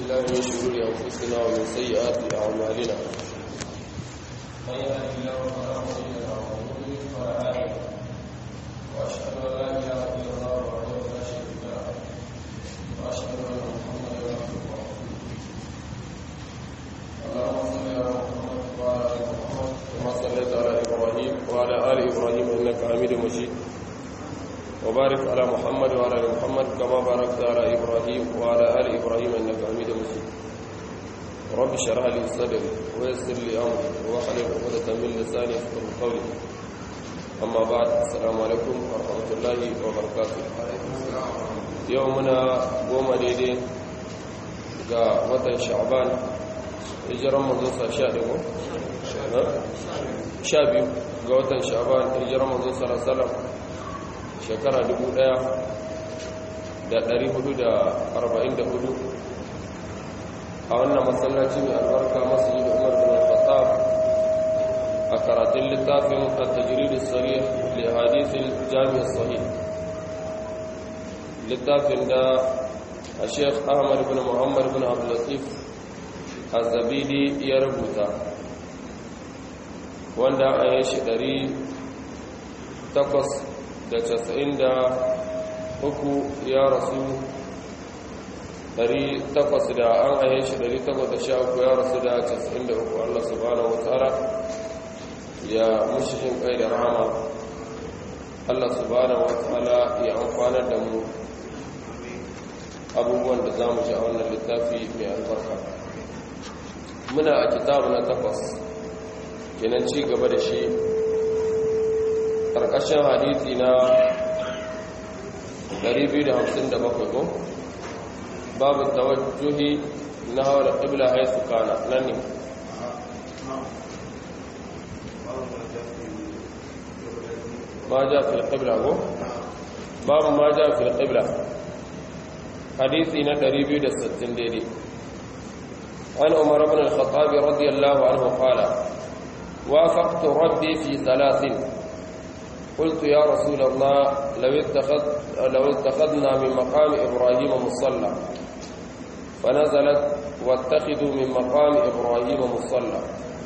بالله من شرور أنفسنا ومن سيئات أعمالنا من يهد الله فلا مضل له ومن يضلل فلا هادي له وأشهد أن لا إله إلا الله وحده لا شريك له وأشهد أن محمدا عبده ورسوله اللهم صل على محمد وعلى آل محمد كما صليت على إبراهيم وعلى آل إبراهيم إنك حميد مجيد وبارك على محمد وعلى ال محمد كما باركت على ابراهيم وعلى ال ابراهيم انك حميد مجيد رب اشرح لي صدري ويسر لي امري واحلل عقدة من لساني يفقهوا قولي اما بعد السلام عليكم ورحمه الله وبركاته يومنا goma daidai ga watan sha'ban hijiran manzo sa sha ɗaya sha biyu ga watan sha'ban hijiran manzo sallallahu alaihi wasallam shekara 1444 a wannan masallaci mai albarka masu yi da umar bin al-khattab a karatun littafin at-tajrid as-sarih li hadith al-jami' as-sahih littafin da Sheikh Ahmad bin Muhammad bin Abdul Latif Az-Zabidi ya rubuta wanda a yi shi 800 da casa'in da uku ya rasu dari takwas da an aye shi dari takwas da sha uku ya rasu da casa'in da uku allah subhanahu wa ta'ala ya mushishin kai da rama allah subhanahu wa ta'ala ya amfanar da mu abubuwan da za mu ji a wannan littafi mai albarka muna a kitabu na takwas kenan ci gaba da shi ƙarƙashin hadithi na 257 ko babu tawajjuhi na hawa ƙibla haisu kana nan ne ma ja fi ƙibla ko babu ma ja fi ƙibla hadithi na 260 daidai an umar ibn al-khattabi radiyallahu anhu qala وافقت ربي في ثلاث قلت يا رسول الله لو, اتخذ لو اتخذنا من مقام إبراهيم مصلى فنزلت واتخذوا من مقام إبراهيم مصلى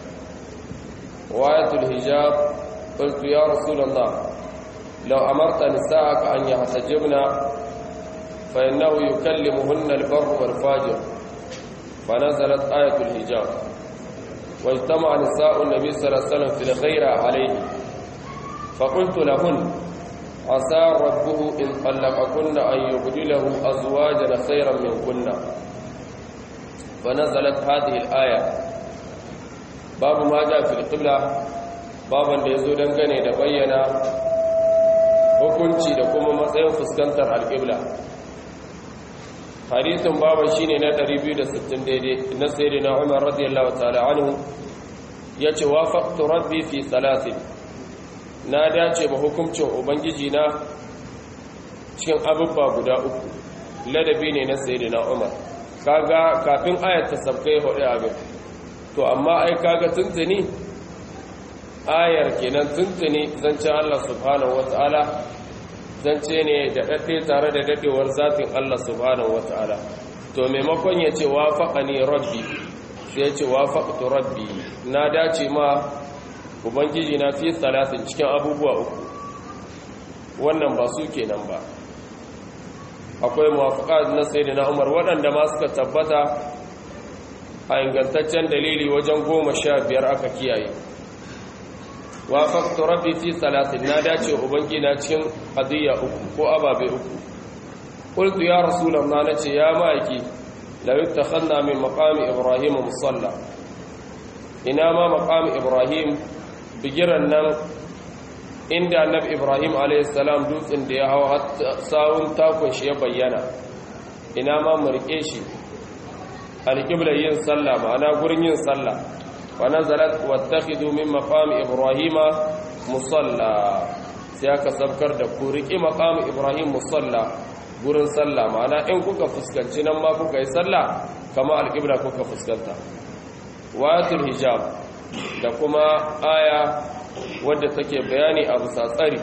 وآية الحجاب قلت يا رسول الله لو أمرت نساءك أن يحتجبن فإنه يكلمهن البر والفاجر فنزلت آية الحجاب واجتمع نساء النبي صلى الله عليه وسلم في الغيرة عليه فقلت لهن عسى ربه إن طلقكن أن يبدله أزواجا خيرا منكن فنزلت هذه الآية باب ما جاء في القبلة baban da ya zo dangane da bayyana hukunci da kuma matsayin fuskantar alƙibla hadisin baban shine na 260 daidai na sayyidina Umar radiyallahu ta'ala anhu yace wafaqtu rabbi fi salatin na dace ba hukuncin ubangiji na cikin abubba guda uku ladabi ne na sayyidina Umar kaga kafin ayat ta sabkai hudu abin to amma ai kaga tuntuni ayar kenan tuntuni zance Allah subhanahu wataala zance ne da daɗe tare da daɗewar zafin Allah subhanahu wata'ala to maimakon ya ce wafaƙani rabbi sai ya ce wafaƙtu rabbi na dace ma ubangiji na fi salatin cikin abubuwa uku wannan ba su kenan ba akwai mawafaƙa na sai na umar waɗanda ma suka tabbata a ingantaccen dalili wajen goma sha biyar aka kiyaye wafaktu rabbi fi salatin na dace ubangi na cikin qadiyya uku ko ababe uku qultu ya rasulullah nace ya maiki law ittakhadna min maqami ibrahim musalla ina ma maqami ibrahim bigiran nan inda annabi ibrahim alayhi salam dutsen da ya hawa sawun takun shi ya bayyana ina ma mu rike shi alqibla yin sallah ma'ana gurin yin sallah فنزلت واتخذوا من مقام إبراهيم مصلى سياك سبكر da ku riƙi maqam Ibrahim musalla gurin sallah ma'ana in kuka fuskanci nan ma kuka yi sallah kama alƙibla kuka fuskanta wayatul hijab da kuma aya wadda take bayani a bisa tsari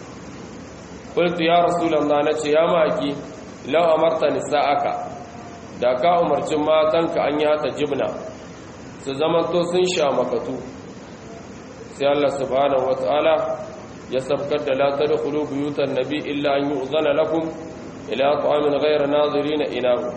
qultu ya rasulullah nace ya maki law amarta nisa'aka da ka umarci matanka an yi hata jibna su zamanto sun sha makatu sai Allah subhanahu wata'ala ya sabkar da la tadkhulu buyutan nabi illa an yu'zana lakum ila ta'amin ghayra nazirin inahu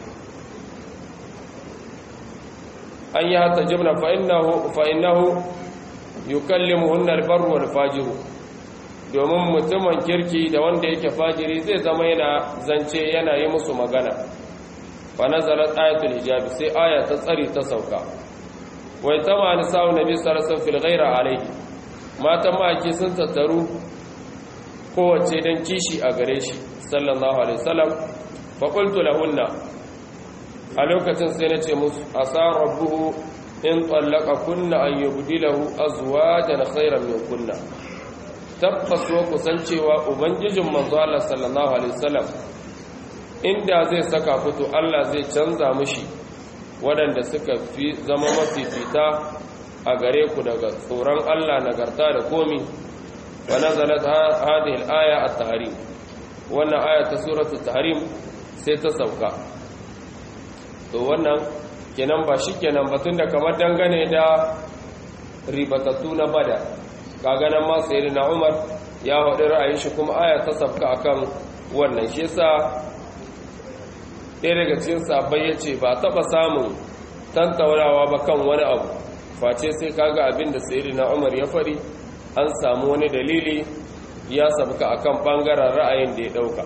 an yi hata jibna fa innahu fa innahu yukallimuhunna al-barru wal fajiru domin mutumin kirki da wanda yake fajiri zai zama yana zance yana yi musu magana fa nazalat ayatul hijabi sai aya ta tsari ta sauka wai tama nisa'u nabi sallallahu alaihi wasallam fil ghaira alaihi matan maki sun tattaru kowace dan kishi a gare shi sallallahu alaihi wasallam fa qultu lahunna a lokacin sai nace musu asa rabbuhu in tallaka kunna an yubdilahu azwajan khairan min kunna tabbas wa kusancewa ubangijin manzo Allah sallallahu alaihi wasallam inda zai saka fito Allah zai canza mishi waɗanda suka fi zama mafifita a gare ku daga tsoron Allah nagarta da komi wa nazalat hadhihi al-aya at-tahrim wannan aya ta suratul tahrim sai ta sauka to wannan kenan ba shikenan ba tunda kamar dangane da ribatattu na bada kaga nan ma sayyidina Umar ya haɗu ra'ayin shi kuma aya ta sauka akan wannan shi yasa ɗaya daga cikin sabai ya ce ba taɓa samun tantaunawa ba kan wani abu face sai kaga abin da sayari na umar ya fari an samu wani dalili ya sabka akan ɓangaren ra'ayin da ya ɗauka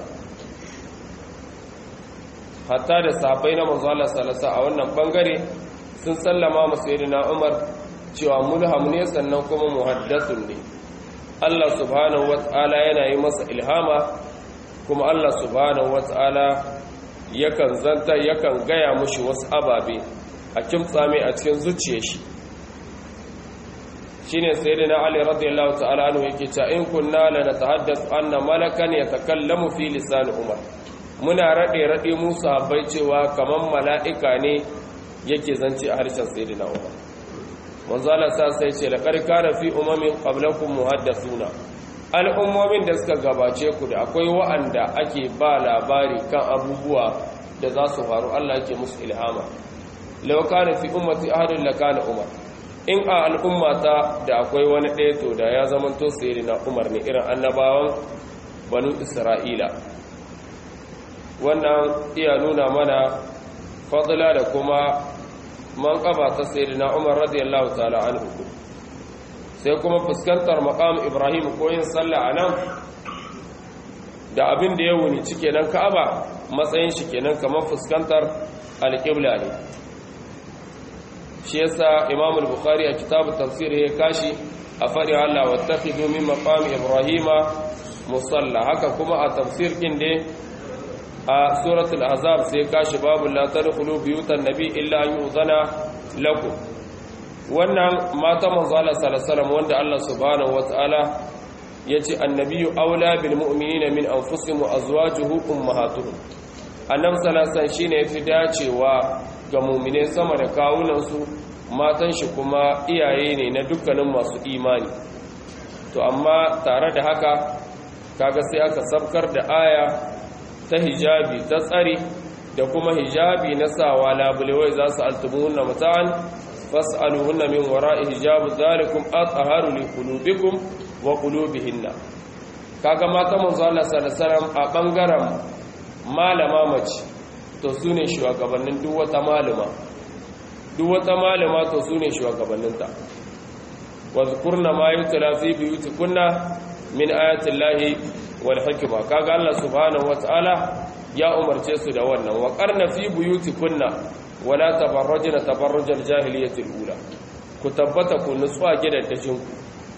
hatta da sabai na manzala salasa a wannan ɓangare sun sallama masu sayari na umar cewa mulham ne sannan kuma muhaddasun ne allah subhanahu wata'ala yana yi masa ilhama kuma allah subhanahu wata'ala yakan zanta yakan gaya mushi wasu ababe a kimtsa mai a cikin zuciya shi shine sayyidina ali radiyallahu ta'ala anhu yake cewa in kunna la natahaddathu anna malakan yatakallamu fi lisan umar muna rade rade musu habbai cewa kaman mala'ika ne yake zance a harshen sayyidina umar manzo Allah sa sai ce laqad kana fi umamin qablakum muhaddathuna al'ummomin da suka gabace ku da akwai wa'anda ake ba labari kan abubuwa da za su faru Allah ke musu ilhama lauka na fi ummati ahadun laka na umar in a al'ummata da akwai wani ɗaya to da ya zama to sayari na umar ne irin annabawan banu isra'ila wannan iya nuna mana fadla da kuma man ƙaba ta sayari na umar radiyallahu ta'ala anhu sai kuma fuskantar maqam ibrahim ko yin sallah a nan da abin da ya wuni cike nan ka'aba matsayin shi kenan kamar fuskantar alƙibla ne shi yasa imam al-bukhari a kitabu tafsir ya kashi a faɗi Allah wattakhidhu min maqam ibrahima musalla haka kuma a tafsir din da a suratul ahzab sai kashi babu la tadkhulu buyutan nabi illa an yu'zana lakum wannan mata manzo Allah sallallahu wanda Allah subhanahu wataala yace annabiyyu aula bil mu'minina min anfusihim wa azwajuhu ummahatuhum annabi sallallahu shine yafi dacewa ga mu'mine sama da kawunan su matan shi kuma iyaye ne na dukkanin masu imani to amma tare da haka kaga sai aka sabkar da aya ta hijabi ta tsari da kuma hijabi na sawa labulewai za su altumuhunna mata'an fas'aluhunna min wara'i hijab zalikum athaharu li qulubikum wa qulubihinna kaga mata manzo Allah sallallahu alaihi wasallam a bangaren malama mace to sune shugabannin duk wata malama duk wata malama to sune shugabanninta wa zkurna ma yutla fi buyutikunna min ayati llahi wal hikma kaga Allah subhanahu wataala ya umarce su da wannan wa qarna fi buyutikunna wala tabarrajna tabarrujal jahiliyyati ula ku tabbata ku nutsuwa gidajen ku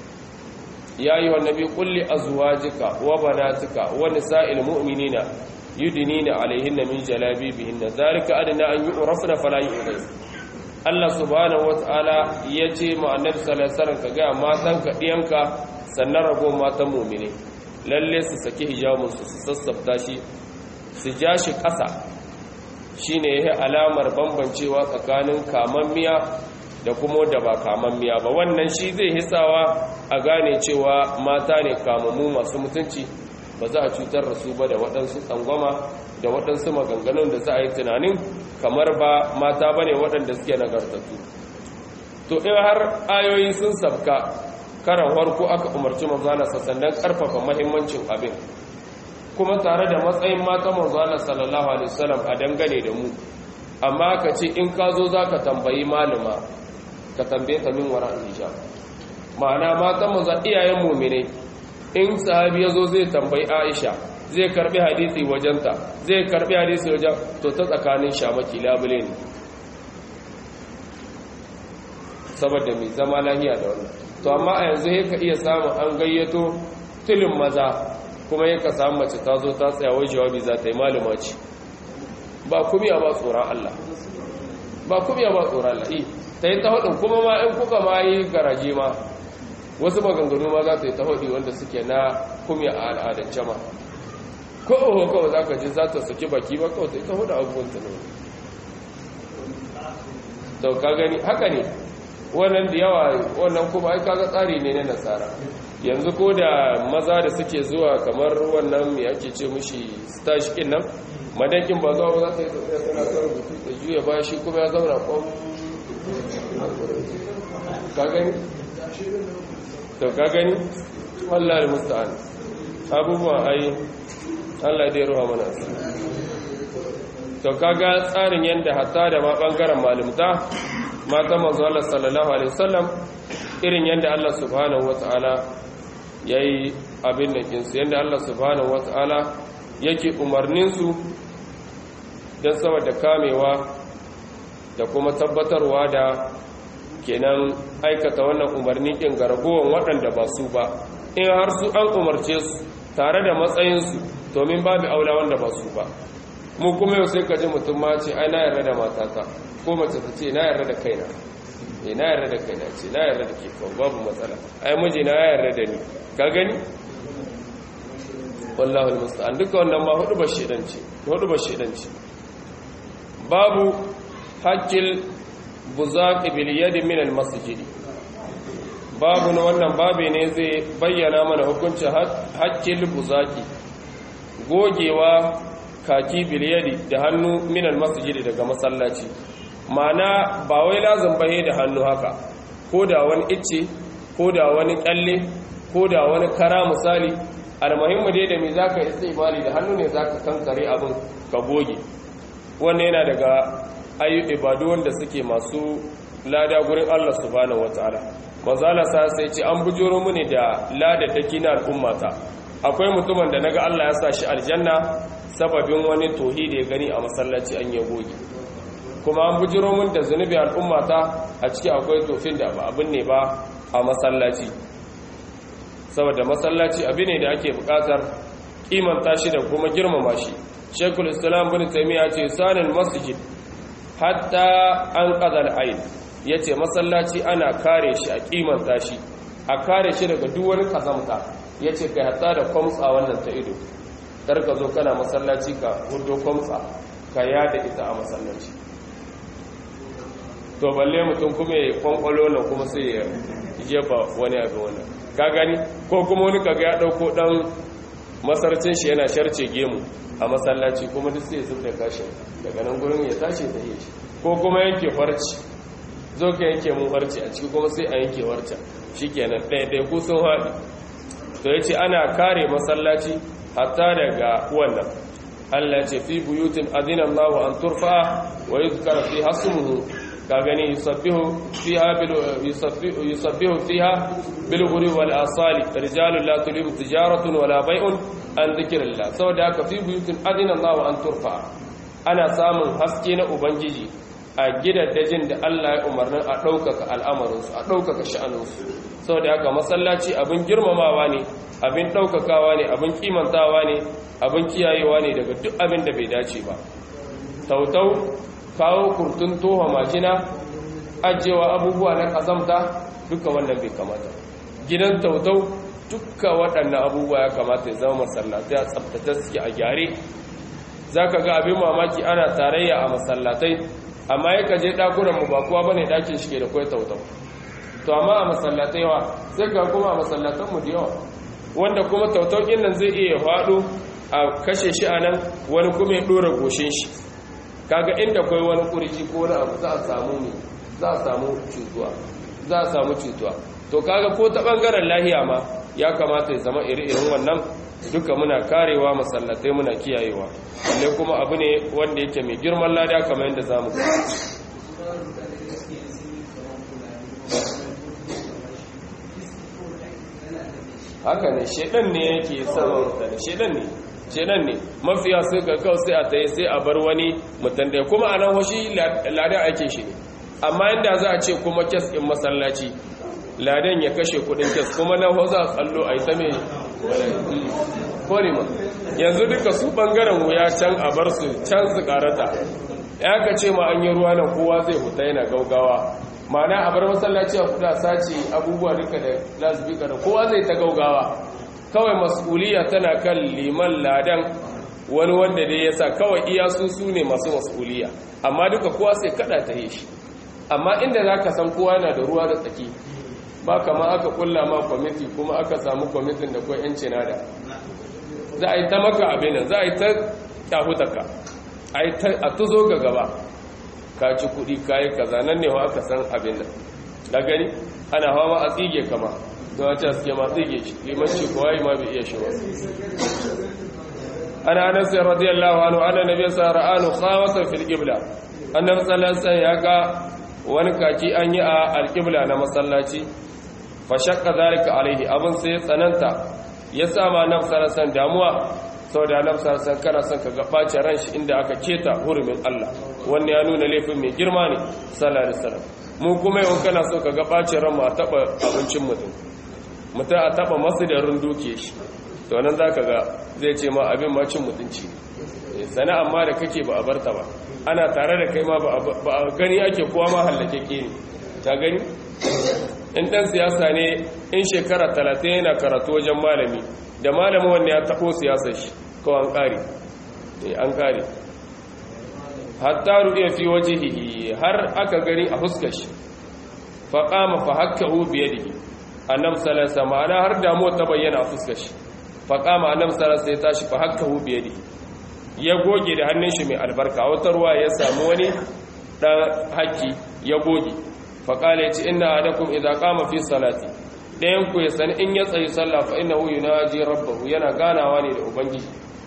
ya yi wa nabi kulli azwajika wa banatika wa nisa'il mu'minina yudnina alaihinna min jalabibihinna zalika adna an yu'rafna fala yu'zin Allah subhanahu wata'ala yace ma annabi sallallahu alaihi wasallam kaga matan ka diyanka sannan rago matan mu'mine lalle su saki hijabun su su sassafta shi su ja shi ƙasa shine yayi alamar bambancewa tsakanin kamammiya da kuma da ba kamammiya ba wannan shi zai hisawa a gane cewa mata ne kamammu masu mutunci ba za a cutar da su ba da waɗansu tsangwama da waɗansu maganganun da za a yi tunanin kamar ba mata ba ne waɗanda suke nagartattu to in har ayoyi sun sabka karan farko aka umarci manzana sannan ƙarfafa mahimmancin abin kuma tare da matsayin mata manzana sallallahu alaihi wasallam a dangane da mu amma ka ce in ka zo za ka tambayi malama ka tambaye ta min wara hijab ma'ana matan manzan iyayen muminai in sahabi ya zo zai tambayi aisha zai karbi hadisi wajenta zai karbi hadisi wajen to ta tsakanin shamaki labule ne saboda mai zama lahiya da wannan to amma a yanzu ya ka iya samun an gayyato tilin maza kuma ya ka samu mace ta zo ta tsaya wai jawabi za ta yi malama ce ba kumiya ba tsoron Allah ba kumiya ba tsoron Allah ta yi ta hudun kuma ma in kuka ma yi garaje ma wasu maganganu ma za ta yi ta hudu wanda suke na kumiya a al'adance ma ko oho kawai za ka ji za ta saki baki ba kawai ta yi ta hudu abubuwan ta ne to ka gani haka ne wannan da yawa wannan kuma ai kaga tsari ne na nasara yanzu ko da maza da suke zuwa kamar wannan mai ake ce mushi stash kin nan madakin ba zuwa ba za ta yi tafiya tana kan rubutu da juya ba shi kuma ya zauna kwan ka gani to ka gani wallahi musta'an abubuwan ai Allah dai ruwa mana to kaga tsarin yanda hatta da ma bangaren malumta mata manzo Allah sallallahu alaihi wasallam irin yanda Allah subhanahu wataala yayi abin nan kinsu yanda Allah subhanahu wataala yake umarnin su dan saboda kamewa da kuma tabbatarwa da kenan aikata wannan umarni kin gargowan waɗanda ba su ba in har su an umarce su tare da matsayinsu domin babu aula wanda ba su ba mu kuma yau sai ka ji mutum ma ce ai na yarda da matata ko mace ta ce na yarda da kaina eh na yarda da kaina ce na yarda da ke kawai babu matsala ai miji na yarda da ni ka gani wallahu almusta'an duka wannan ma hudu ba shedanci hudu ba shedanci babu haqqil buzaqi bil yadi min al masjid babu na wannan babe ne zai bayyana mana hukuncin haqqil buzaqi gogewa kaki bil yadi da hannu min al masjid daga masallaci mana ba wai lazim bahe da hannu haka ko da wani icce ko da wani kyalle ko da wani kara misali almuhimmu dai da me zaka istibali da hannu ne zaka kankare abin ka goge wannan yana daga ayu ibadu wanda suke masu lada gurin Allah subhanahu wataala manzala sa sai ce an bujuro mini da lada daki na al'ummata akwai mutumin da naga Allah ya sa shi aljanna sababin wani tohi da ya gani a masallaci an ya goge kuma an bujiro mun da zunubi al'ummata a ciki akwai tofin da ba abin ne ba a masallaci saboda masallaci abin ne da ake bukatar kimanta shi da kuma girmama shi shekul islam bin taimiyya ce sanin masjid hatta an qadal ayn yace masallaci ana kare shi a kimanta shi a kare shi daga duk wani kazamta yace kai hatta da kwamtsa wannan ta ido kar ka zo kana masallaci ka hudo kwamtsa ka yada ita a masallaci to balle mutum kuma ya kwankwalo nan kuma sai ya jefa wani abu wannan ka gani ko kuma wani kaga ya dauko dan masarcin shi yana sharce gemu a masallaci kuma duk sai ya zub da kashin daga nan gurin ya tashi da yi shi ko kuma yanke farci zo ka yanke mun farci a ciki kuma sai a yanke warca shikenan ɗaya ɗaya ku sun haɗi to ya ce ana kare masallaci hatta daga wannan Allah ce fi buyutin adina Allah an turfa wa yuzkar fi hasmuhu ka gani yusabbihu fiha bil yusabbihu yusabbihu fiha bil ghuri wal asali rijalun la tulihim tijaratun wala bai'un an dhikrillah saboda haka fi buyutin adina Allah an turfa ana samun haske na ubangiji a gidaddajin da Allah ya umarnin a ɗaukaka al'amarinsu a ɗaukaka sha'aninsu saboda haka masallaci abin girmamawa ne abin ɗaukakawa ne abin kimantawa ne abin kiyayewa ne daga duk abin da bai dace ba tautau kawo kurtun toha majina ajewa abubuwa na ƙazamta duka wannan bai kamata gidan tautau duka waɗannan abubuwa ya kamata ya zama masallatai a tsabtace suke a gyare za ka ga abin mamaki ana tarayya a masallatai amma ya kaje ɗakunanmu ba kuwa ba ne ɗakin shi ke da kwai tautau to amma a masallatai wa sai ga kuma a masallatanmu da yawa wanda kuma tautaukin nan zai iya faɗo a kashe shi a nan wani kuma ya ɗora goshin shi kaga inda kai wani ƙurji ko wani abu za a samu ne za a samu cutuwa za a samu cutuwa to kaga ko ta ɓangaren lahiya ma ya kamata ya zama iri-irin wannan duka muna karewa masallatai muna kiyayewa balle kuma abu ne wanda yake mai girman lada kamar yadda za mu haka ne shedan ne yake sama mutane shedan ne shedan ne mafiya sai ga kawai sai a tayi sai a bar wani mutum da kuma a nan hoshi lada ake shi ne amma inda za a ce kuma kes in masallaci ladan ya kashe kudin kes kuma nan ho za a tsallo a yi ta mai korima yanzu duka su bangaren wuya can a bar su can su karata ya ka ce ma an yi ruwa nan kowa zai huta yana gaugawa mana a bar masallaci a kuda sace abubuwa duka da lasbika da kowa zai ta gaugawa kawai mas'uliya tana kan liman ladan wani wanda dai yasa kawai iya su su ne masu mas'uliya amma duka kowa sai kada ta yi shi amma inda za ka san kowa yana da ruwa da tsaki ba kama aka kulla ma kwamiti kuma aka samu kwamitin da kuwa yanci nada za a yi ta maka abin za a yi ta kyahutaka a tuzo ga gaba ka ci kudi kayi kaza nan ne wa aka san abin nan da gani ana hawa a tsige kama don wace suke ma tsige shi limanci kowa yi ma bai iya shi wasu ana anas radiyallahu anhu ana nabi sa ra'anu khawatan fil qibla annabi sallallahu alaihi ya ga wani kaki an yi a alqibla na masallaci fa shaqqa zalika alaihi abun sai tsananta ya sama nafsi sallallahu damuwa saboda nafsi sallallahu kana son ka ga bace ran shi inda aka keta hurumin Allah wannan ya nuna laifin mai girma ne sallallahu alaihi wasallam mu kuma yau kana so ka ga bace ran mu a taba abincin mutum mutum a taba masu da runduke shi to nan za ka ga zai ce ma abin macin mutunci ne sana amma da kake ba a barta ba ana tare da kai ma ba a gani ake kowa ma hallake ke ne ta gani in ɗan siyasa ne in shekara talatin yana karatu wajen malami da malami wanda ya taɓo siyasar shi kawai an ƙare an ƙare hatta ruɗe fi waje har aka gani a fuskar shi faƙama fa hakka hu biyadihi annabi sallallahu alaihi wasallam har damuwa ta bayyana a fuskar shi faƙama annabi sallallahu alaihi tashi fa hakka hu biyadi ya goge da hannun shi mai albarka wata ruwa ya samu wani dan haki ya goge fa qala yace inna adakum idza qama fi salati dayan ku ya san in ya tsayi sallah fa innahu yunaji rabbahu yana ganawa ne da ubangiji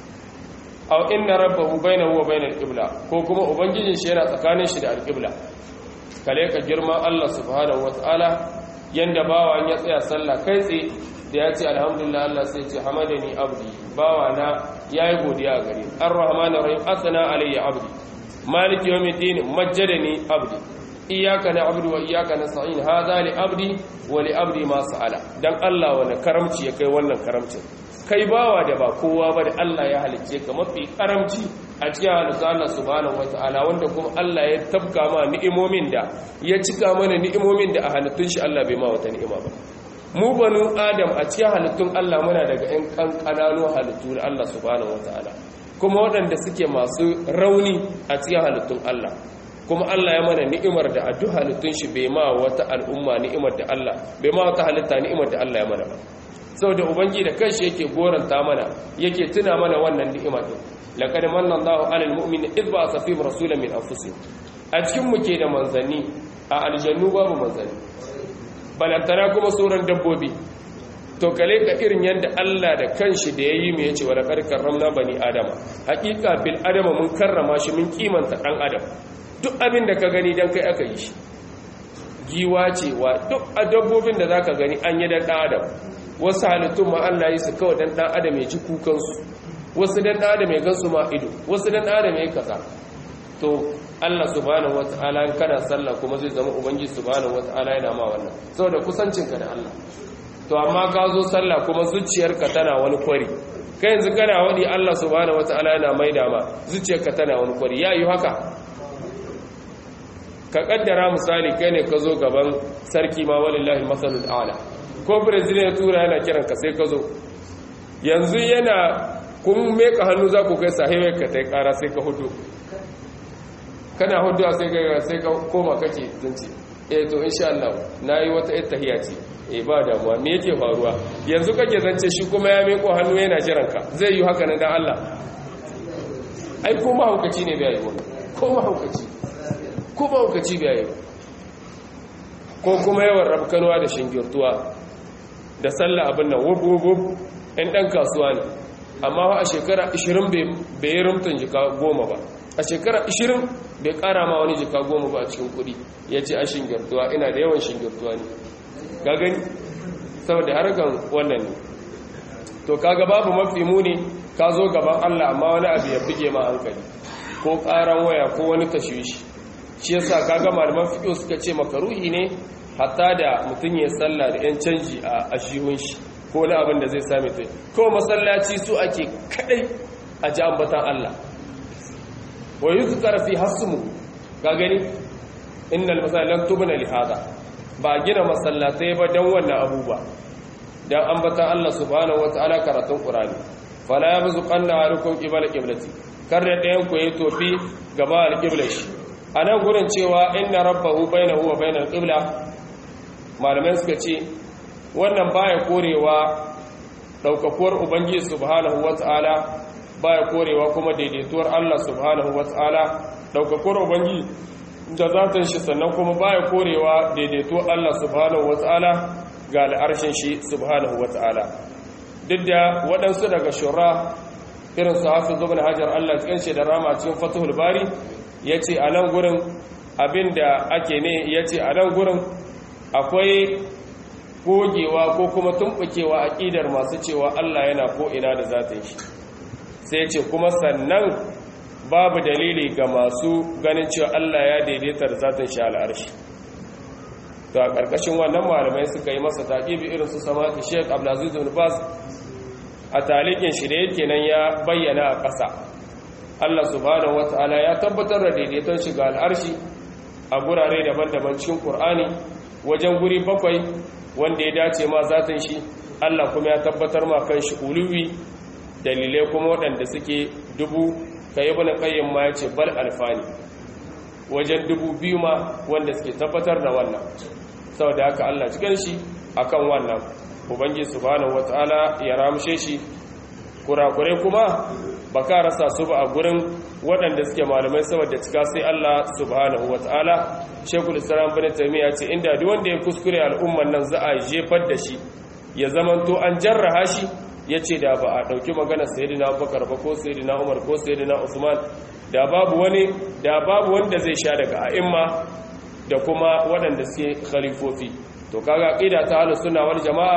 aw inna rabbahu bainahu wa bainal qibla ko kuma ubangijin shi yana tsakanin shi da alqibla kale ka girman Allah subhanahu wataala yanda bawan ya tsaya sallah kai tsaye da ya ce alhamdulillah Allah sai ce hamadani abdi bawa na yayi godiya gare ni arrahmanir rahim asana alayya abdi maliki yawmiddin majjadani abdi iyyaka na'budu wa iyyaka nasta'in hadha li abdi wa li abdi ma sa'ala dan Allah wani karamci ya kai wannan karamcin kai bawa da ba kowa ba da Allah ya halicce ka mafi karamci a cikin halittu Allah subhanahu wata'ala wanda kuma Allah ya tabka ma ni'imomin da ya cika mana ni'imomin da a halittun shi Allah bai ma wata ni'ima ba mu banu adam a cikin halittun Allah muna daga ƴan kankananu halittu na Allah subhanahu wata'ala kuma waɗanda suke masu rauni a cikin halittun Allah kuma Allah ya mana ni'imar da a duk halittun shi bai ma wata al'umma ni'imar da Allah bai ma wata halitta ni'imar da Allah ya mana ba saboda ubangi da kanshi yake goranta mana yake tuna mana wannan ni'ima din laqad manna Allahu 'alal mu'minina idh ba'atha fihim rasulan min anfusihim a cikin mu ke da manzanni a aljannu babu manzanni balantana kuma sauran dabbobi to kale ka irin yanda Allah da kanshi da yayi mu yace wa laqad karramna bani adama haqiqa bil adama mun karrama shi mun kimanta dan adam duk abin da ka gani dan kai aka yi shi giwa ce wa duk dabbobin da zaka gani an yi dan adam wasu halittun ma Allah yi su kawai dan dan adam ya ji kukansu wasu dan dan adam ya gansu ma ido wasu dan dan adam ya kaza to Allah subhanahu wataala in kana sallah kuma zai zama ubangiji subhanahu wataala yana ma wannan saboda kusancinka da Allah to amma ka zo sallah kuma zuciyarka tana wani kwari kai yanzu kana wadi Allah subhanahu wataala yana maida ma zuciyarka tana wani kwari yayi haka ka kaddara misali kai ne ka zo gaban sarki ma walillahi masalul a'la ko brazil ya tura yana kiran ka sai ka zo yanzu yana kun meka hannu za ku kai sahihai ka ta kara sai ka hudu kana hudu sai ka sai ka koma kake zance eh to insha Allah nayi wata ittahiya ce eh ba damuwa me yake faruwa yanzu kake zance shi kuma ya meko hannu yana jiran ka zai yi haka nan dan Allah ai ko mahaukaci ne bai yi ko mahaukaci ko mahaukaci bai yi ko kuma yawan rabkanuwa da shingirtuwa da sallah abin nan wub wub wub ɗan ɗan kasuwa ne amma a shekara 20 bai yi rumtun jika goma ba a shekara 20 bai ƙara ma wani jika goma ba a cikin kuɗi ya ce a shingirtuwa ina da yawan shingirtuwa ne ga gani saboda harkan wannan ne to kaga babu mafi muni ka zo gaban Allah amma wani abu ya buge ma hankali ko ƙaran waya ko wani tashwishi shi yasa kaga malaman fiqh suka ce makaruhi ne hatta da mutum ya sallah da yan canji a ashihun shi ko wani abin da zai same ta ko masallaci su ake kadai a ji ambatan Allah wa yuzkar fi hasmu ka gani innal masalan tubna li hada ba gina masallatai ba dan wannan abubuwa dan ambatan Allah subhanahu wataala karatun qur'ani fala yabzuqanna alukum qibla qiblati kar da ɗayan ku yi tofi gaba al-qibla shi anan gurin cewa inna rabbahu bainahu wa bainal qibla malamai suka ce wannan baya korewa daukakuwar ubangiji subhanahu wataala baya korewa kuma daidaituwar Allah subhanahu wataala daukakuwar ubangiji da zatan shi sannan kuma baya korewa daidaituwar Allah subhanahu wataala ga al'arshin shi subhanahu wataala duk da waɗansu daga shura irin su hafiz ibn hajar Allah cikin shi da rama cikin fathul bari yace a nan gurin abinda ake ne yace a nan gurin akwai gogewa ko kuma tumbukewa aqidar masu cewa Allah yana ko ina da zatin shi sai yace kuma sannan babu dalili ga masu ganin cewa Allah ya daidaita da zatin shi al'arshi to a ƙarƙashin wannan malamai suka yi masa taƙibi irin su samaki Sheikh Abdulaziz bin Baz a talikin shi da yake nan ya bayyana a ƙasa Allah subhanahu wata'ala ya tabbatar da daidaiton shi ga al'arshi a gurare daban-daban cikin Qur'ani wajen guri bakwai wanda ya dace ma zatin shi Allah kuma ya tabbatar ma kan shi uluwi dalilai kuma waɗanda suke dubu kai ibn qayyim ma yace bal alfani wajen dubu biyu ma wanda suke tabbatar da wannan saboda haka Allah cikin shi akan wannan ubangiji subhanahu wataala ya ramshe shi kurakure kuma baka rasa su ba a gurin waɗanda suke malamai saboda cika sai Allah subhanahu wataala shekul islam bin taymiya ce inda duk wanda ya kuskure al'umman nan za a jefar da shi ya zamanto an jarraha shi yace da ba a dauki magana sayyidina Abubakar ba ko sayyidina Umar ko sayyidina Usman da babu wani da babu wanda zai sha daga a'imma da kuma waɗanda suke khalifofi to kaga aqida ta ahlus sunna wal jamaa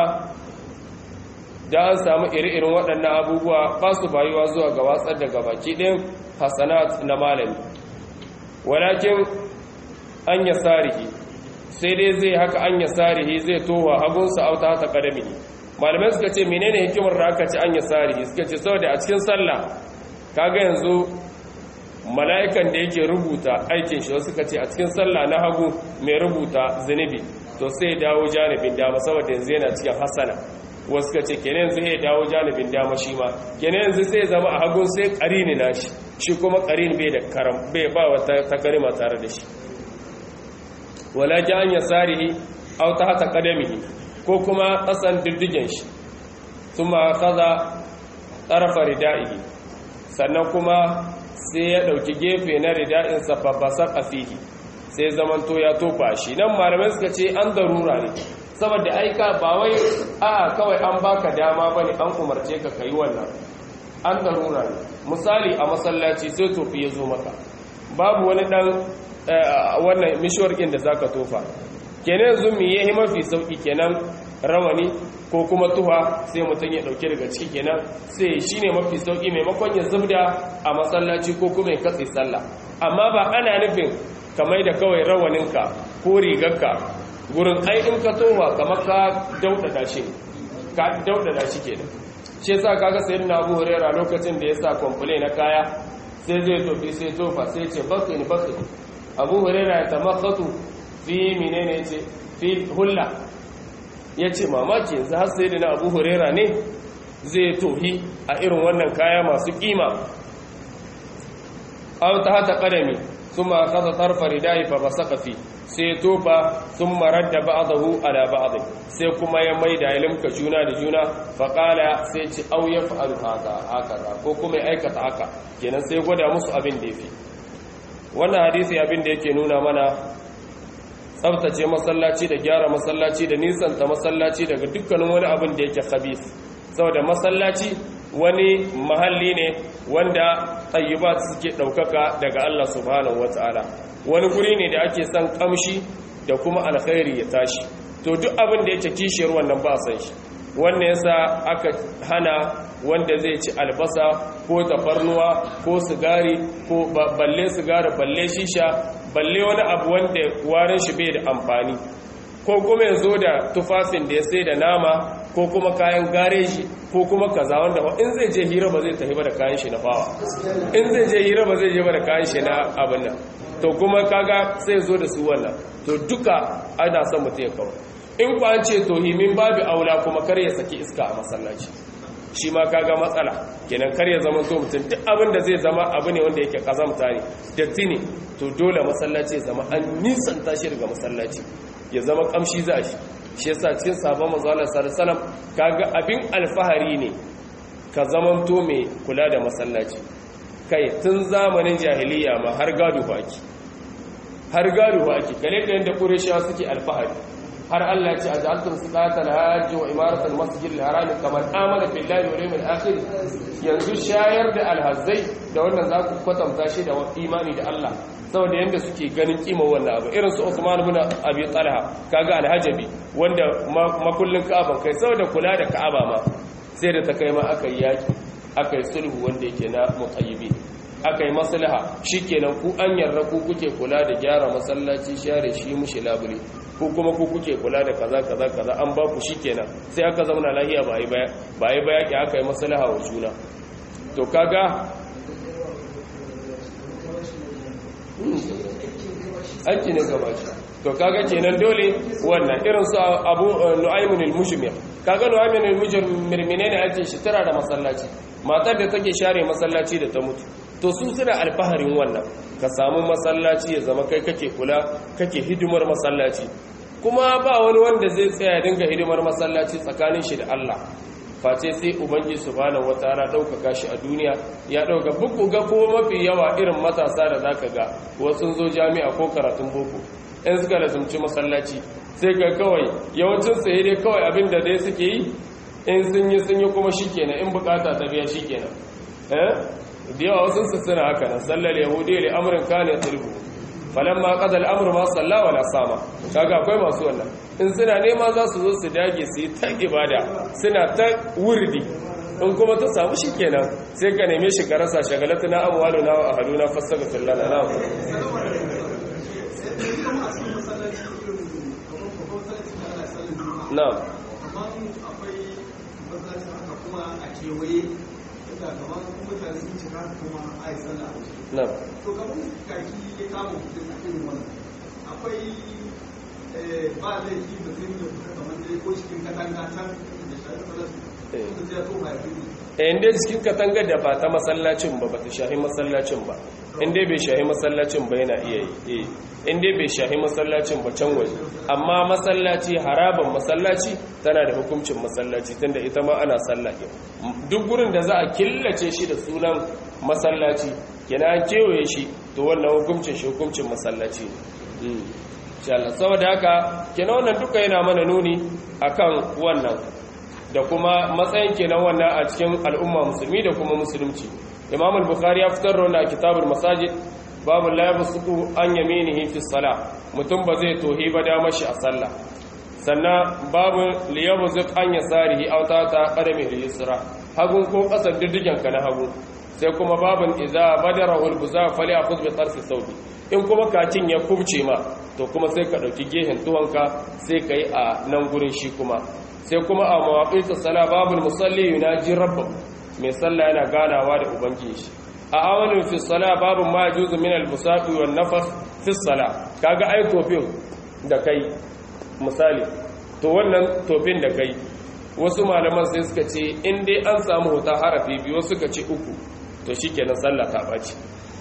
da an samu iri-irin waɗannan abubuwa ba su bayuwa zuwa ga watsar da gabaki ɗin hasanat na malami walakin an ya sarihi sai dai zai haka an ya sarihi zai towa hagunsa auta ta kadami malamai suka ce menene hikimar da aka ci an ya sarihi suka ce saboda a cikin sallah kaga yanzu mala'ikan da yake rubuta aikin shi suka ce a cikin sallah na hagu mai rubuta zunubi to sai dawo janibin dama saboda yanzu yana cikin hasana wasu ka ce kenan yanzu ya dawo janibin dama shi ma kenan yanzu sai zama a hagun sai ƙarini na shi shi kuma ƙarini bai da karam bai ba wata takarima tare da shi wala ji an ya sarihi au ta hata kadamihi ko kuma ƙasan diddigen shi sun ma kaza tsarafa rida'ihi sannan kuma sai ya ɗauki gefe na rida'insa fabbasar a fihi sai zamanto ya tofa shi nan malamai suka ce an darura ne saboda aika ba wai a kawai an baka dama bane an umarce ka kai wannan an darura ne misali a masallaci sai tofi ya zo maka babu wani dan wannan mishwarkin da zaka tofa kenan yanzu me yayi mafi sauki kenan rawani ko kuma tuha sai mutum ya dauke daga ciki kenan sai shine mafi sauki maimakon ya zubda a masallaci ko kuma ya katse sallah amma ba ana nufin kamar da kawai rawaninka ko rigarka gurin ai in ka towa kamar ka daudada shi ka daudada shi kenan shi yasa kaga sayyidina Abu Hurairah lokacin da yasa complain na kaya sai zai tofi sai tofa sai ce bakini bakini Abu Hurairah ya tamakhatu fi menene yace fi hulla yace mamaki yanzu har sayyidina Abu Hurairah ne zai tohi a irin wannan kaya masu kima aw tahta qadami thumma akhadha tarfa ridai fa basaqa fi sai tofa thumma radda ba'dahu ala ba'd sai kuma ya maida ilimka juna da juna fa qala sai ci aw yaf'alu haka haka ko kuma ya aikata haka kenan sai gwada musu abin da yafi wannan hadisi abin da yake nuna mana tsabtace masallaci da gyara masallaci da nisanta masallaci daga dukkanin wani abin da yake khabith saboda masallaci wani mahalli ne wanda tayyibat suke daukaka daga Allah subhanahu wataala wani guri ne da ake son kamshi da kuma alkhairi ya tashi to duk abin da yake kishiyar wannan ba san shi wannan yasa aka hana wanda zai ci albasa ko tafarnuwa ko sigari ko balle sigari balle shisha balle wani abu wanda warin shi bai da amfani ko kuma ya zo da tufafin da ya sai da nama ko kuma kayan gareji ko kuma kaza wanda in zai je hira ba zai tafi ba da kayan shi na fawa in zai je hira ba zai je ba da kayan shi na abin nan to kuma kaga sai zo da su wannan to duka ana son mutum ya kawo in ku an ce to himin babu aula kuma kar ya saki iska a masallaci shi ma kaga matsala kenan kar ya zama so mutum duk abin da zai zama abu ne wanda yake kazamta ne datti ne to dole masallaci ya zama an nisanta shi daga masallaci ya zama kamshi za shi shi yasa cikin sabon manzo Allah sallallahu alaihi wasallam kaga abin alfahari ne ka zamanto mai kula da masallaci kai tun zamanin jahiliya ma har gado baki har gado baki kale da yanda qurayshawa suke alfahari har Allah ya ce aj'altum siqatal hajj wa imaratal masjidil haram kaman amana billahi wal yawmil akhir yanzu shayar da alhazzai da wannan za ku kwatanta shi da imani da Allah saboda yanda suke ganin kima wannan abu irin su Usman ibn Abi Talha kaga alhajabi wanda makullin Ka'aba kai saboda kula da Ka'aba ma sai da ta kai ma aka yi yaki aka yi sulhu wanda yake na mutayyibi aka yi maslaha shikenan ku an yarda ku kuke kula da gyara masallaci share shi mushi labule ko kuma ku kuke kula da kaza kaza kaza an ba ku shikenan sai aka zauna lahiya ba yi baya ba yi baya ki aka yi maslaha wa juna to kaga aiki ne gaba shi to kaga kenan dole wannan irin su abu nu'aymun al-mushmir kaga nu'aymun al-mushmir menene ake shi tara da masallaci matar da take share masallaci da ta mutu to su suna alfaharin wannan ka samu masallaci ya zama kai kake kula kake hidimar masallaci kuma ba wani wanda zai tsaya dinga hidimar masallaci tsakanin shi da Allah face sai ubangi subhanahu wataala daukaka shi a duniya ya dauka buku ga ko mafi yawa irin matasa da zaka ga wasu zo jami'a ko karatun boko in suka lazumci masallaci sai ga kawai yawancin sai dai kawai abin da dai suke yi in sun yi sun yi kuma shikenan in bukata ta biya shikenan eh da yawa wasu su suna haka nan sallar yahudi li amrin kana yatlubu falamma qada al-amru ma salla wala sama kaga akwai masu wannan in suna nema za su zo su dage su yi ta ibada suna ta wurdi in kuma ta samu shikenan sai ka neme shi ka rasa shagalatuna amwaluna wa ahluna fastaghfir lana na na'am da kamar mutane sun cika kuma a yi sallah na to kamar kaki ya kama mutum a irin wannan akwai ba laifi mutum da kuka kamar dai ko cikin katanga can da shari'a falas mutum zai to ba ya fi inda cikin katangar da ba ta masallacin ba ba ta shahi masallacin ba inda bai shahi masallacin ba yana iya yi inda bai shahi masallacin ba can waje amma masallaci haraban masallaci tana da hukuncin masallaci tunda ita ma ana sallake duk gurin da za a killace shi da sunan masallaci yana kewaye shi to wannan hukuncin shi hukuncin masallaci ne saboda haka kenan wannan duka yana mana nuni akan wannan da kuma matsayin kenan wannan a cikin al'umma musulmi da kuma musulunci imam al-bukhari ya fitar da kitabul masajid babu la yabsuku an yaminihi fi salah mutum ba zai tohi ba da mashi a sallah sannan babu li yabzuq an yasarihi aw ta ta qadami al-yusra hagun ko kasar diddigen ka na hagu sai kuma babun idza badarahu al-buza fali akhudh bi tarfi thawbi in kuma kakin ya kubce ma to kuma sai ka dauki gehen tuwanka sai kai a nan gurin shi kuma sai kuma a mawaƙi sala babul musalli yunaji rabbahu mai sallah yana ganawa da ubangiji shi a awalin fi sala babu ma juzu min al-busaqi wan nafas fi sala kaga ai tofin da kai misali to wannan tofin da kai wasu malaman sai suka ce in dai an samu huta harafi biyu suka ce uku to shikenan sallah ta baci to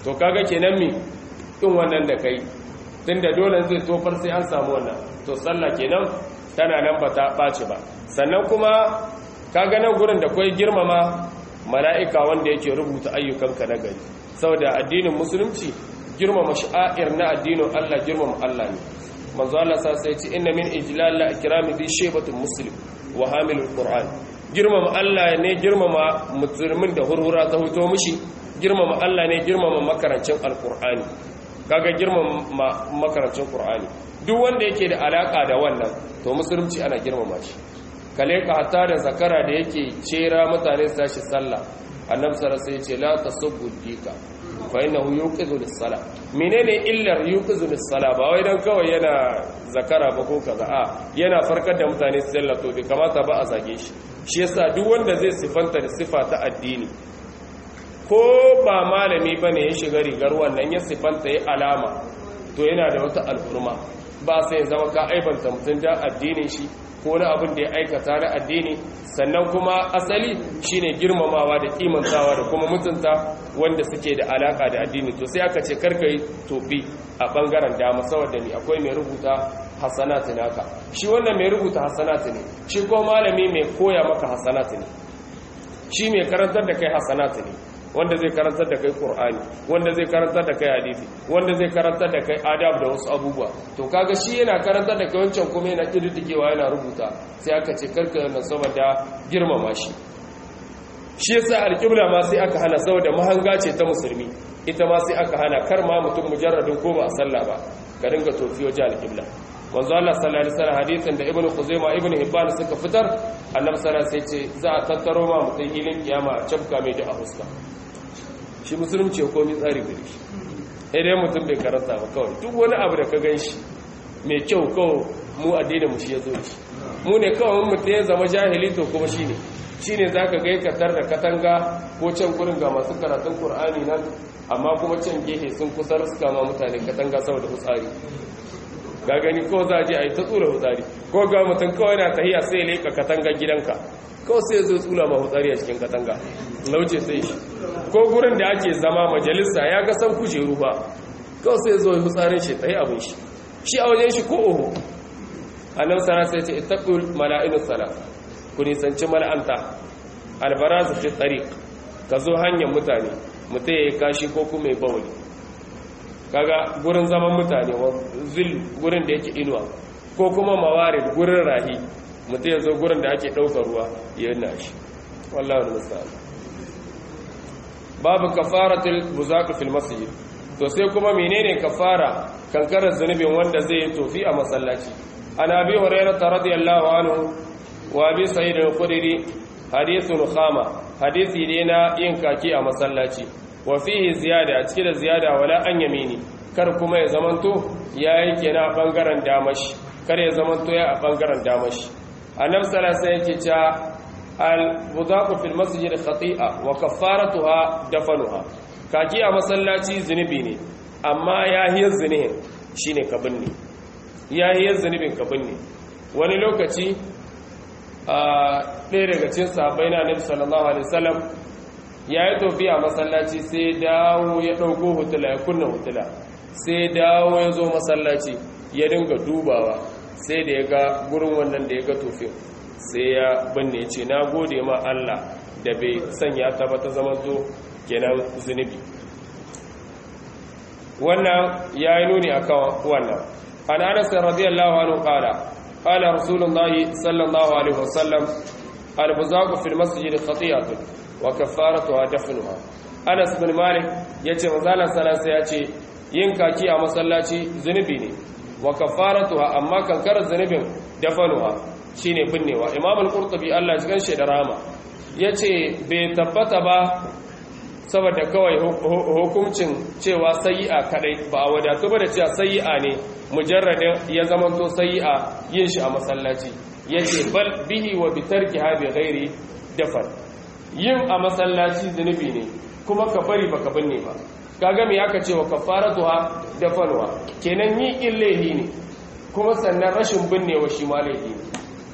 to kaga kenan mi in wannan da kai tunda dole zai tofar sai an samu wannan to sallah kenan tana nan ba ta ɓaci ba sannan kuma kaga nan gurin da kwai girmama mala'ika wanda yake rubuta ayyukanka na gari saboda addinin musulunci girmama sha'air na addinin Allah girmama Allah ne manzo Allah sa sai ce inna min ijlal la ikrami bi shaybatul muslim wa hamilul qur'an girmama Allah ne girmama musulmin da hurhura ta huto mishi girmama Allah ne girmama makarancin alqur'ani kaga girmama makarancin qur'ani duk wanda yake da alaka da wannan to musulunci ana girmama shi kale ka hatta da zakara da yake cera mutane su tashi sallah annabi sallallahu alaihi wasallam ya ce la tasubbu dika fa innahu yuqizu lis-salah menene illar yuqizu lis-salah ba wai dan kawai yana zakara ba ko kaza a yana farkar da mutane su sallah to bai kamata ba a zage shi shi yasa duk wanda zai sifanta da sifa ta addini ko ba malami bane ya shiga rigar wannan ya sifanta ya alama to yana da wata al'urma ba sai zama ka aibanta mutum da addinin shi ko na abin da ya aikata na addini sannan kuma asali shine girmamawa da kimantawa da kuma mutunta wanda suke da alaka da addini to sai aka ce karka yi tofi a bangaren dama saboda ni akwai mai rubuta hasanatu naka shi wannan mai rubuta hasanatu ne shi ko malami mai koya maka hasanatu ne shi mai karantar da kai hasanatu ne wanda zai karantar da kai Qur'ani wanda zai karantar da kai hadisi wanda zai karantar da kai adab da wasu abubuwa to kaga shi yana karantar da kai wancan kuma yana kididdigewa yana rubuta sai aka ce karka yana saboda girmama shi shi yasa alƙibla ma sai aka hana saboda mahanga ce ta musulmi ita ma sai aka hana kar ma mutum mujarradin ko ba a sallah ba ka dinga tofi waje alƙibla manzo Allah sallallahu alaihi wasallam hadisin da ibnu khuzaimah ibnu hibban suka fitar annabi sallallahu alaihi wasallam sai ce za a tattaro ma mutum hilin kiyama a cabka mai da a huska shi musulunci ya komi tsari gari shi idan mutum bai karanta ba kawai duk wani abu da ka gan shi mai kyau kawai mu addinin mu shi ya zo shi mu ne kawai mutum ya zama jahili to kuma shi ne shi ne za ka gai katar da katanga ko can gurin ga masu karatun Kur'ani nan amma kuma can gehe sun kusa suka ma mutane katanga saboda hutsari ga gani ko za a je a yi ta tsura hutsari ko ga mutum kawai na tahiya sai leƙa katangar gidanka kawai sai zo tsula ma hutsari a cikin katanga lauce sai shi ko gurin da ake zama majalisa ya ga san kujeru ba kawai sai zo hutsarin shi tsaye abin shi shi a wajen shi ko oho annabi sana sai ce ittaqul mala'inu salat ku nisanci mala'anta albarazu fi tariq ka zo hanyar mutane mutum ya yi kashi ko kuma ya bawali kaga gurin zaman mutane zil gurin da yake inuwa ko kuma mawarid gurin rahi mutum ya zo gurin da ake ɗaukar ruwa ya yana shi wallahu musta'an babu kafaratul buzaq fil masjid to sai kuma menene kafara kankarar zunubin wanda zai yi tofi a masallaci an abi hurairah radiyallahu anhu wa abi sa'id al-khudri hadithun khama hadisi ne na yin kaki a masallaci wa fihi ziyada a cikin da ziyada wala an yamini kar kuma ya zamanto yayi kenan a bangaren damashi kar ya zamanto ya a bangaren damashi annabi sallallahu alaihi wasallam yake cewa al-budaqu fil masjid khati'a wa kaffaratuha dafanuha kaki a masallaci zunubi ne amma yahiyar zunubin shine ka binne yahiyar zunubin ka binne wani lokaci a ɗaya daga cikin sahabbai na nabi sallallahu alaihi wasallam ya yi tofi a masallaci sai dawo ya ɗauko hutula ya kunna hutula sai dawo ya zo masallaci ya dinga dubawa sai da ya ga gurin wannan da ya ga tofin sai ya binne ce na gode ma Allah da bai sanya ta ba ta zama zo kenan zunubi wannan ya yi nuni a kan wannan an anas radiyallahu anhu qala qala rasulullahi sallallahu alaihi wasallam al-buzaqu fil masjid khati'atun wa kaffaratuha dafnuha anas bin malik yace manzala sallallahu ya ce yin kaki a masallaci zunubi ne wa kaffaratuha amma kankarar zunubin dafanuha shine binnewa imam al-qurtubi Allah ya ganshi da rama yace bai tabbata ba saboda kawai hukuncin cewa sayi'a kadai ba a wadatu ba da cewa sayi'a ne mujarradin ya zamanto sayi'a yin shi a masallaci yace bal bihi wa bi tarkiha bi ghairi dafar yin a masallaci zunubi ne kuma ka bari baka binne ba kaga me aka ce wa kafaratuha dafanwa kenan yi illahi ne kuma sannan rashin binnewa shi ma laifi ne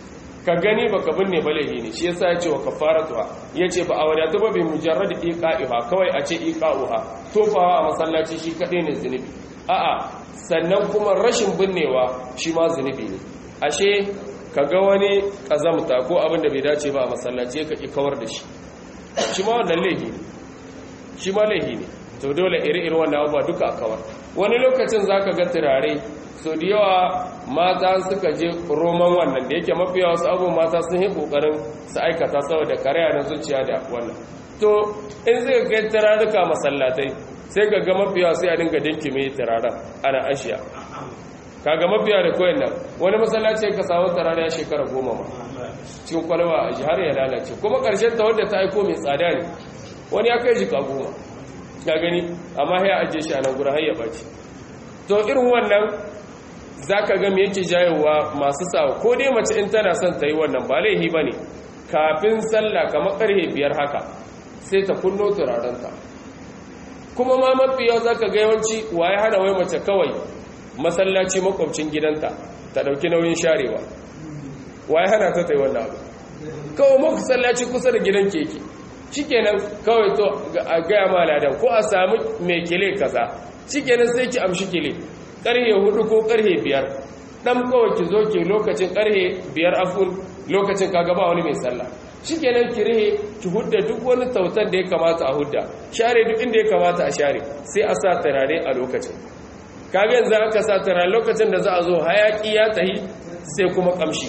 ka gani baka binne ba laihi ne shi yasa yace wa kafaratuha yace ba a wadatu ba bi mujarrad iqa'iha kawai a ce iqa'uha tofawa a masallaci shi kadai ne zunubi a'a sannan kuma rashin binnewa shi ma zunubi ne ashe kaga wani kazamta ko abin da bai dace ba a masallaci ka ki kawar da shi shi ma wannan laihi ne shi ma laihi ne to dole iri-iri wannan abubuwa duka a kawar wani lokacin zaka ga turare so da yawa mata suka je roman wannan da yake mafiya wasu abubuwan mata sun yi kokarin su aikata saboda karaya na zuciya da wannan to in zai kai turaruka masallatai sai ga ga mafiya sai a dinga dinki mai turaren ana ashiya kaga mafiya da koyan nan wani masallaci ka samu turare ya shekara goma ma cikin kwalwa a jihar ya lalace kuma karshen ta wadda ta aiko mai tsada ne wani ya kai jika goma ga gani amma ya ajiye shi a nan gurin har ya baci to irin wannan za ka ga yake jayowa masu sawa ko dai mace in tana son ta yi wannan ba laihi ba ne kafin sallah kamar karhe biyar haka sai ta kunno turarenta kuma ma mafi yau za ka ga yawanci waye hana wai mace kawai masallaci makwabcin gidanta ta ɗauki nauyin sharewa waye hana ta ta yi wannan abu kawai masallaci kusa da gidan keke shikenan kawai to a gaya ma ladan ko a sami mai kile kaza shikenan sai ki amshi kile karhe hudu ko karhe biyar dan kawai ki zo ki lokacin karhe biyar afun lokacin kaga ba wani mai sallah shikenan ki rihe ki hudda duk wani tautan da ya kamata a hudda share duk inda ya kamata a share sai a sa turare a lokacin kaga yanzu aka sa turare lokacin da za a zo hayaki ya tahi sai kuma kamshi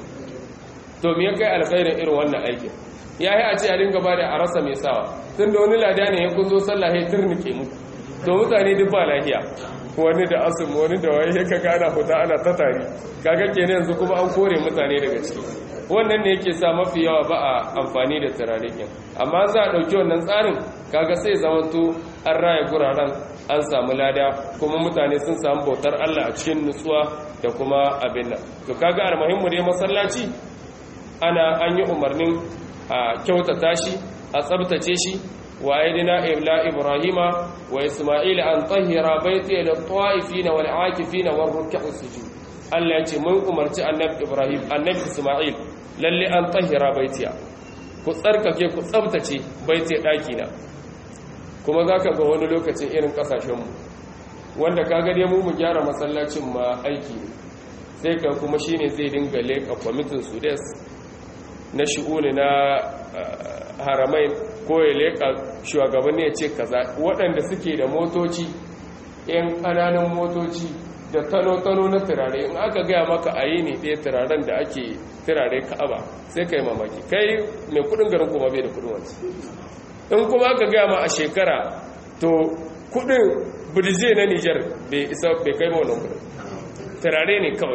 to me ya kai alkhairin irin wannan aikin ya yi a ce a dinga ba da a rasa mai sawa tun da wani lada ne ya kun zo sallah ya turnike mu to mutane duk ba lafiya wani da asum wani da wai ya kaga ana fita ana ta tari kaga kenan yanzu kuma an kore mutane daga ciki wannan ne yake sa mafi yawa ba a amfani da turarikin amma za a ɗauki wannan tsarin kaga sai zamanto an raya guraren an samu lada kuma mutane sun samu bautar Allah a cikin nutsuwa da kuma abin nan to kaga almuhimmu dai masallaci ana an yi umarnin a kyautata shi a tsabtace shi wa aidina ibla ibrahima wa isma'il an tahira baiti lil ta'ifina wal akifina war ruk'u sujud Allah ya ce mun umarci annabi ibrahim annabi isma'il lalle an tahira baitiya ku tsarkake ku tsabtace baiti daki na kuma zaka ga wani lokacin irin kasashen mu wanda kaga dai mu mu gyara masallacin ma aiki ne sai ka kuma shine zai dinga leka kwamitin sudes na shi'uni na haramai ko ya leƙa shugabanni ya ce kaza waɗanda suke da motoci yan ƙananan motoci da tano-tano na turare in aka gaya maka a yi ne ɗaya turaren da ake turare ka'aba sai ka yi mamaki kai mai kudin garin kuma bai da kudin wanci in kuma aka gaya ma a shekara to kudin birje na nijar bai isa bai kai ma wannan kudin turare ne kawai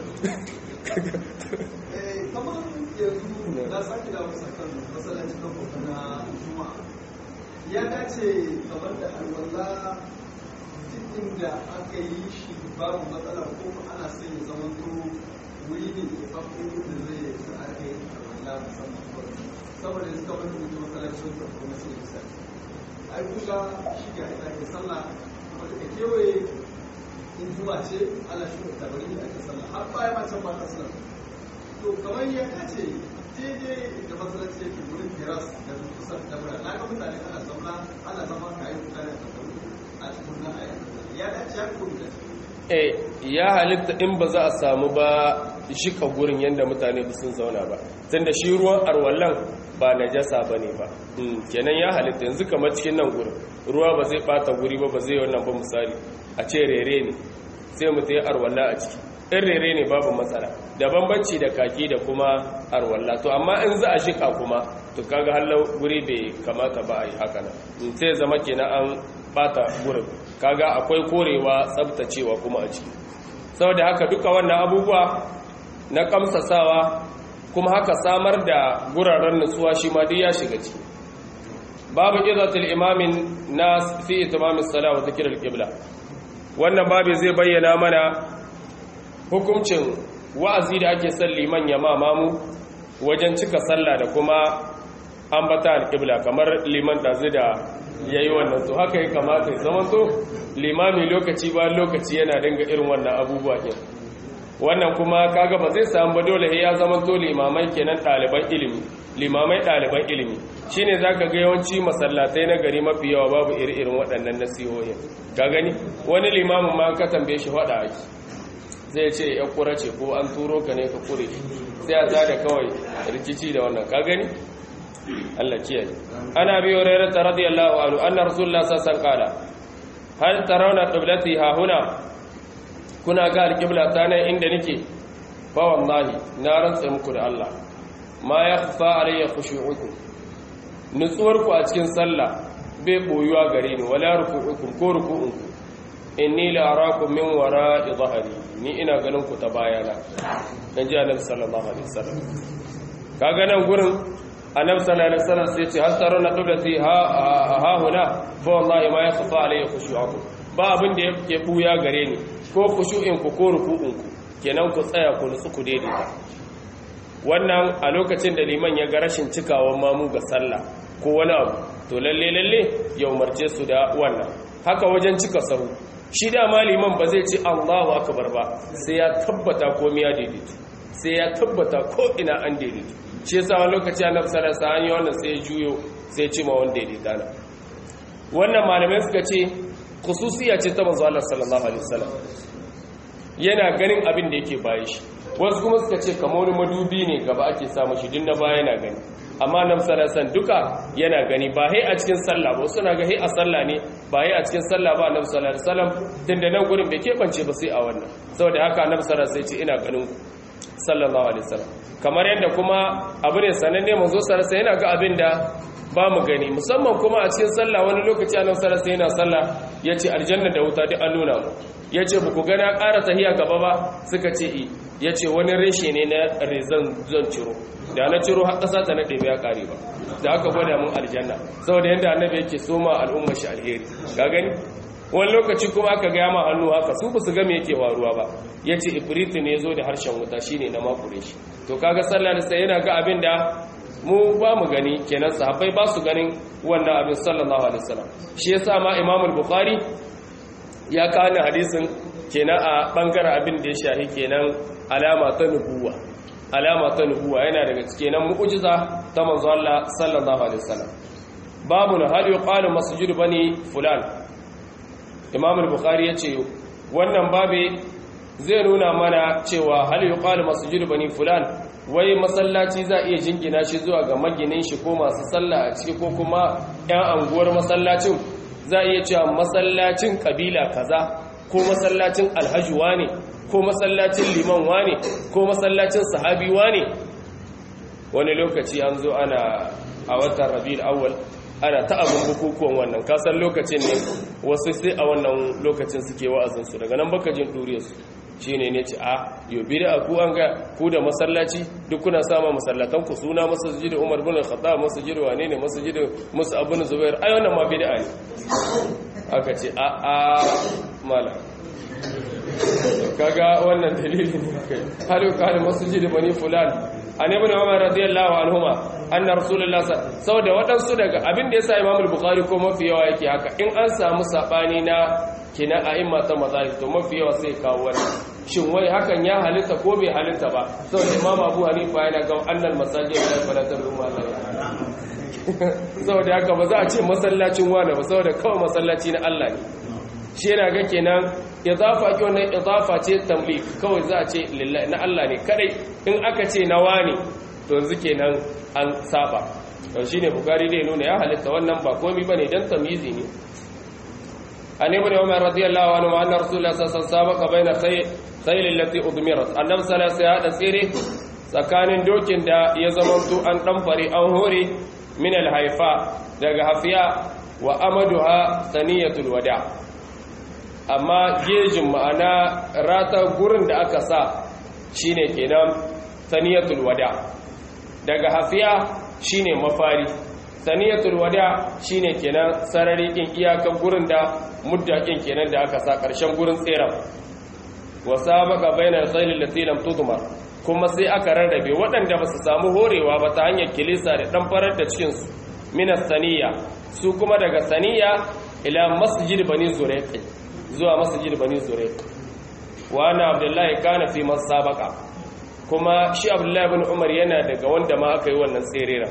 na sake da wasu kan masallaci kan hoto na juma'a ya dace kamar da alwala cikin da aka yi shi babu matsala ko ana son ya zama to wuri ne da tsafin da zai sa aka yi alwala musamman saboda yanzu kamar da mutum masallaci wanda ko na sai bisa ai kuka shi ga ita ke sallah wata ka kewaye in juma'a ce ana shi da tabari da ake sallah har baya ma can ba ta sallah to kamar ya kace daidai da masallaci yake wurin teras da kusa da mura na ga mutane ana zama ana zama kayan mutane da kauru a cikin na aya ya dace ya kuma da eh ya halitta in ba za a samu ba shika gurin yadda mutane ba sun zauna ba tunda shi ruwan arwallan ba najasa bane ba kenan ya halitta yanzu kamar cikin nan gurin ruwa ba zai bata guri ba ba zai wannan ba misali a ce rere ne sai mu ta yi arwalla a ciki in rere ne babu matsala da bambanci da kaki da kuma arwalla to amma in za a shika kuma to kaga hallau guri bai kamata ba a yi haka nan in sai zama kenan an bata gurin kaga akwai korewa tsabtacewa kuma a ciki saboda haka duka wannan abubuwa na kamsasawa kuma haka samar da guraren nutsuwa shi ma duk ya shiga ciki babu izatul imamin nas fi itmamis salat wa dhikr al-qibla wannan babu zai bayyana mana hukuncin wa'azi da ake son liman ya mamamu wajen cika sallah da kuma ambata al-qibla kamar liman da zai da yayi wannan to haka ya kamata ya zama to limami lokaci ba lokaci yana dinga irin wannan abubuwa din wannan kuma kaga ba zai samu ba dole ya zama to limamai kenan ɗaliban ilimi limamai ɗaliban ilimi shine zaka ga yawanci masallatai na gari mafi yawa babu iri-irin waɗannan nasihohin ka gani wani limamin ma ka tambaye shi faɗa ake zai ce ya kura ce ko an turo ka ne ka kure sai a zada kawai rikici da wannan ka gani Allah kiyaye ana bi hurairah radiyallahu anhu anna rasulullah sallallahu alaihi wasallam hal tarawna qiblati ha huna kuna ga alqibla ta nan inda nake fa wallahi na rantsa muku da Allah ma yakhfa alayya khushu'ukum nutsuwar ku a cikin sallah bai boyuwa gare ni wala ruku'ukum ko ruku'unku inni la arakum min wara'i dhahri ni ina ganin ku ta bayana dan ji annabi sallallahu alaihi wasallam kaga nan gurin annabi sallallahu alaihi wasallam sai ce hal tarana qiblati ha ha huna fa wallahi ma yakhfa alayya khushu'ukum ba abin da yake buya gare ni ko khushu'in ku ko ruku'un ku kenan ku tsaya ku nutsu ku daidaita wannan a lokacin da liman ya ga rashin cikawan mamu ga sallah ko wani abu to lalle lalle ya umarce su da wannan haka wajen cika sahu shi da liman ba zai ce Allahu akbar ba sai ya tabbata komai ya daidaito sai ya tabbata ko ina an daidaito shi yasa wani lokaci annabi sallallahu alaihi wasallam wannan sai ya juyo sai ya ce ma wanda daidaita na wannan malamai suka ce khususiya ce ta manzo Allah sallallahu alaihi wasallam yana ganin abin da yake bayi shi wasu kuma suka ce kamar wani madubi ne gaba ake samu shi din na baya yana gani amma nan salasan duka yana gani ba hai a cikin sallah ba suna ga hai a sallah ne ba hai a cikin sallah ba annabi sallallahu alaihi wasallam tunda nan gurin bai kebance ba sai a wannan saboda haka annabi sallallahu alaihi wasallam ce ina ganin ku sallallahu alaihi wasallam kamar yadda kuma abu ne sananne manzo sallallahu alaihi yana ga abin da ba mu gani musamman kuma a cikin sallah wani lokaci annabi sallallahu alaihi yana sallah yace aljanna da wuta duk an nuna mu yace ba ku gana ƙara tahiya gaba ba suka ce i yace wani reshe ne na rezan zan ciro da na ciro har ƙasa ta nade ya ƙare ba da aka gwada mun aljanna saboda yadda annabi yake soma al'ummar shi alheri ga gani wani lokaci kuma aka gaya ma hannu haka su basu ga me yake faruwa ba yace ifritu ne zo da harshen wuta shine na makure shi to kaga sallar sai yana ga abin da mu ba mu gani kenan sahabbai ba su ganin wannan abin sallallahu alaihi wasallam shi yasa ma Imam al-Bukhari ya kawo hadisin kenan a bangaren abin da ya shahi kenan alama ta nubuwa alama ta nubuwa yana daga cikin mu'jiza ta manzo Allah sallallahu alaihi wasallam babu na hal yuqalu masjid bani fulan Imam al-Bukhari yace wannan babe zai nuna mana cewa hal yuqalu masjid bani fulan wai masallaci za iya jingina shi zuwa ga maginin shi ko masu sallah a ciki ko kuma ƴan anguwar masallacin za iya cewa masallacin kabila kaza ko masallacin alhaji wane ko masallacin liman wane ko masallacin sahabi wane wani lokaci an zo ana a watan rabiul awwal ana ta abin bukukuwan wannan kasan lokacin ne wasu sai a wannan lokacin suke wa'azinsu daga nan baka jin ɗuriyarsu shi ne ne ce a yau bida ku an ga ku da masallaci duk kuna sama masallatan ku suna masajid umar bin al-khattab masajid wane ne masajid musu abun zubair ai wannan ma bid'a ne aka ce a a mala kaga wannan dalili ne kai halu kana masajid bani fulan an ibn umar radiyallahu anhuma anna rasulullah saboda wadansu daga abin da yasa imam al-bukhari ko mafi yawa yake haka in an samu sabani na kina a'imma ta mazahib to mafi yawa sai kawo wannan shin wai hakan ya halitta ko bai halitta ba saboda imam abu hanifa yana ga annal masajid la falatar rumma la saboda haka ba za a ce masallacin wani ba saboda kawai masallaci na Allah ne shi yana ga kenan idafa ki wannan idafa ce tamlik kawai za a ce lillahi na Allah ne kadai in aka ce na wani to yanzu kenan an saba to shine bukari dai nuna ya halitta wannan ba komai bane dan tamyizi ne an ibn umar radiyallahu anhu anna rasulullah sallallahu alaihi wasallam sabaqa baina khayl allati udmirat annabi sallallahu alaihi wasallam ya tsire tsakanin dokin da ya zamanto an dan fare an hore min alhaifa daga hafiya wa amaduha saniyatul wada amma gejin ma'ana rata gurin da aka sa shine kenan saniyatul wada daga hafiya shine mafari saniyatul wada shine kenan sarari kin iyakan gurin da muddakin kenan da aka sa karshen gurin tseren wa sabaqa bainal khayl allati lam tudmar kuma sai aka rarrabe waɗanda ba su samu horewa ba ta hanyar kilisa da ɗan farar da cikinsu minas saniya su kuma daga saniya ila masjid bani zurek zuwa masjid bani zurek wa ana abdullahi kana fi masabaka kuma shi abdullahi bin umar yana daga wanda ma aka yi wannan tserera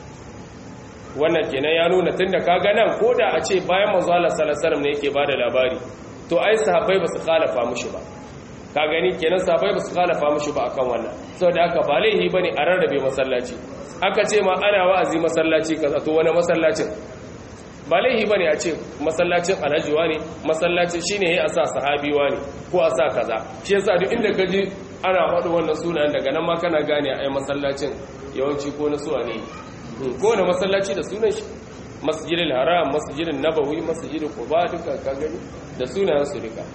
wannan kenan ya nuna tunda kaga nan ko da a ce bayan manzo Allah sallallahu alaihi wasallam ne yake bada labari to ai sahabbai ba su khalafa mushi ba ka gani kenan sahabbai ba su khalafa mushi ba akan wannan saboda haka ba laihi bane a rarrabe masallaci aka ce ma ana wa'azi masallaci kaza to wani masallacin ba laihi bane a ce masallacin alhaji ne masallacin shine yayi a sa sahabi ne ko a sa kaza shi yasa duk inda kaji ana faɗi wannan sunan daga nan ma kana gane ai masallacin yawanci ko na suwa ne ko na masallaci da sunan shi masjidil haram masjidin nabawi masjidil quba duka ka gani da sunayen su duka